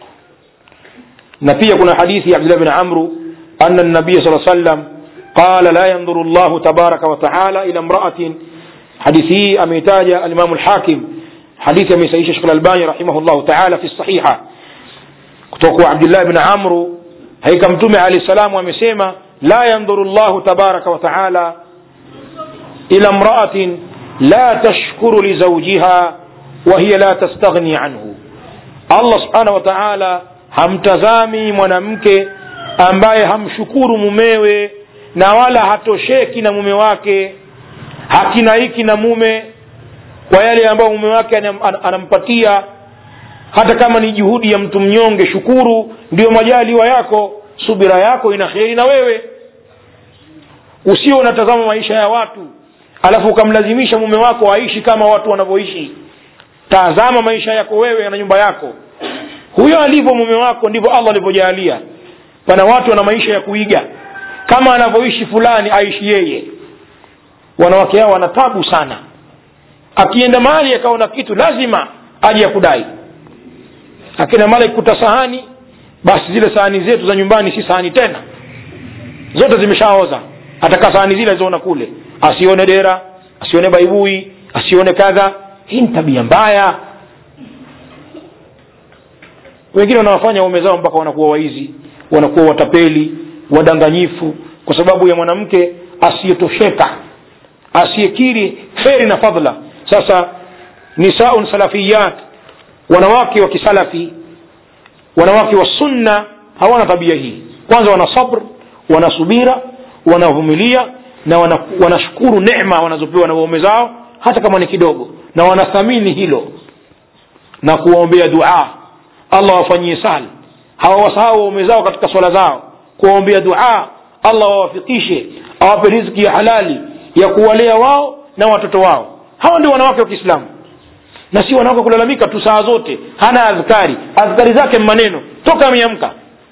na pia kuna hadithi ya abdullah bin amru ana nabiya saa sallam qala la yanduru llahu tabaraka wataala ila mraatin hadithi hii ameitaja alimamu lhakim hadithi ameisahisha shekh lalbani rahimahullahu taala fi sahiha kutoka kwa abdullah bin amru haika mtume alahi salamu amesema la yanduru llahu tabaraka wataala ila mraatin la tashkuru lizaujiha wahiya la tastaghni anhu allah subhanahu wa taala hamtazami mwanamke ambaye hamshukuru mumewe na wala hatosheki na mume wake hakinaiki na mume kwa yale ambayo mume wake anam, anampatia hata kama ni juhudi ya mtu mnyonge shukuru ndiyo majaliwa yako subira yako ina kheri na wewe usio unatazama maisha ya watu alafu ukamlazimisha mume wako aishi kama watu wanavyoishi tazama maisha yako wewe na nyumba yako huyo alivyo mume wako ndivyo allah alivyojalia pana watu wana maisha ya kuiga kama anavyoishi fulani aishi yeye wanawake hao wana tabu sana akienda mahali akaona kitu lazima aje ya kudai akienda mahali akikuta sahani basi zile sahani zetu za nyumbani si sahani tena zote zimeshaoza ataka sahani zile alizoona kule asione dera asione baibui asione kadha hii ni tabia mbaya wengine wanawafanya waume zao mpaka wanakuwa waizi wanakuwa watapeli wadanganyifu kwa sababu ya mwanamke asiyetosheka asiyekiri kheri na fadla sasa nisaun salafiyat wanawake wa kisalafi wanawake wa sunna hawana tabia hii kwanza wana sabr wana subira wanavumilia na wana, wanashukuru neema wanazopewa na waume zao hata kama ni kidogo na wanathamini hilo na kuwaombea dua allah wafanyie sahli hawawasahau waume zao katika swala zao kuwaombea dua allah wawafikishe awape riziki ya halali ya kuwalea wao na watoto wao hawa ndio wanawake wa kiislamu na si wanawake kulalamika tu saa zote hana adhkari adhkari zake maneno toka ameamka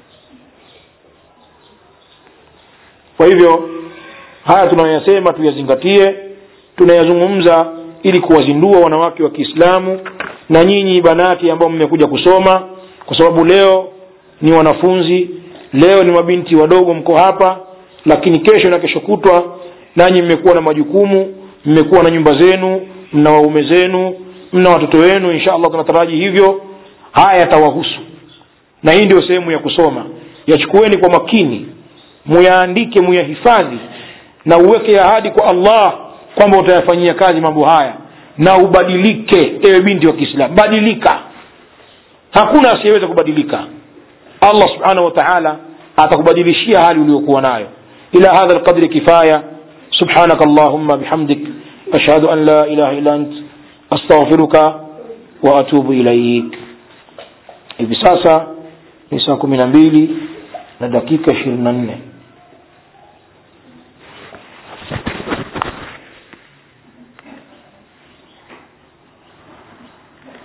kwa hivyo haya tunayoyasema tuyazingatie tunayazungumza ili kuwazindua wanawake wa kiislamu na nyinyi banati ambao mmekuja kusoma kwa sababu leo ni wanafunzi leo ni mabinti wadogo mko hapa lakini kesho na kesho kutwa nanyi mmekuwa na majukumu mmekuwa na nyumba zenu mna waume zenu mna watoto wenu insha allah tunataraji hivyo haya yatawahusu na hii ndio sehemu ya kusoma yachukueni kwa makini muyaandike muyahifadhi na uweke ahadi kwa allah kwamba utayafanyia kazi mambo haya na ubadilike ewe binti wa kiislamu badilika hakuna asiyeweza kubadilika allah subhanahu wa taala atakubadilishia hali uliokuwa nayo ila hadha lqadri kifaya subhanaka allahumma bihamdik ashhadu an la ilaha illa ant astaghfiruka wa atubu ilaik hivi sasa ni saa kumi na mbili na dakika ishirini na nne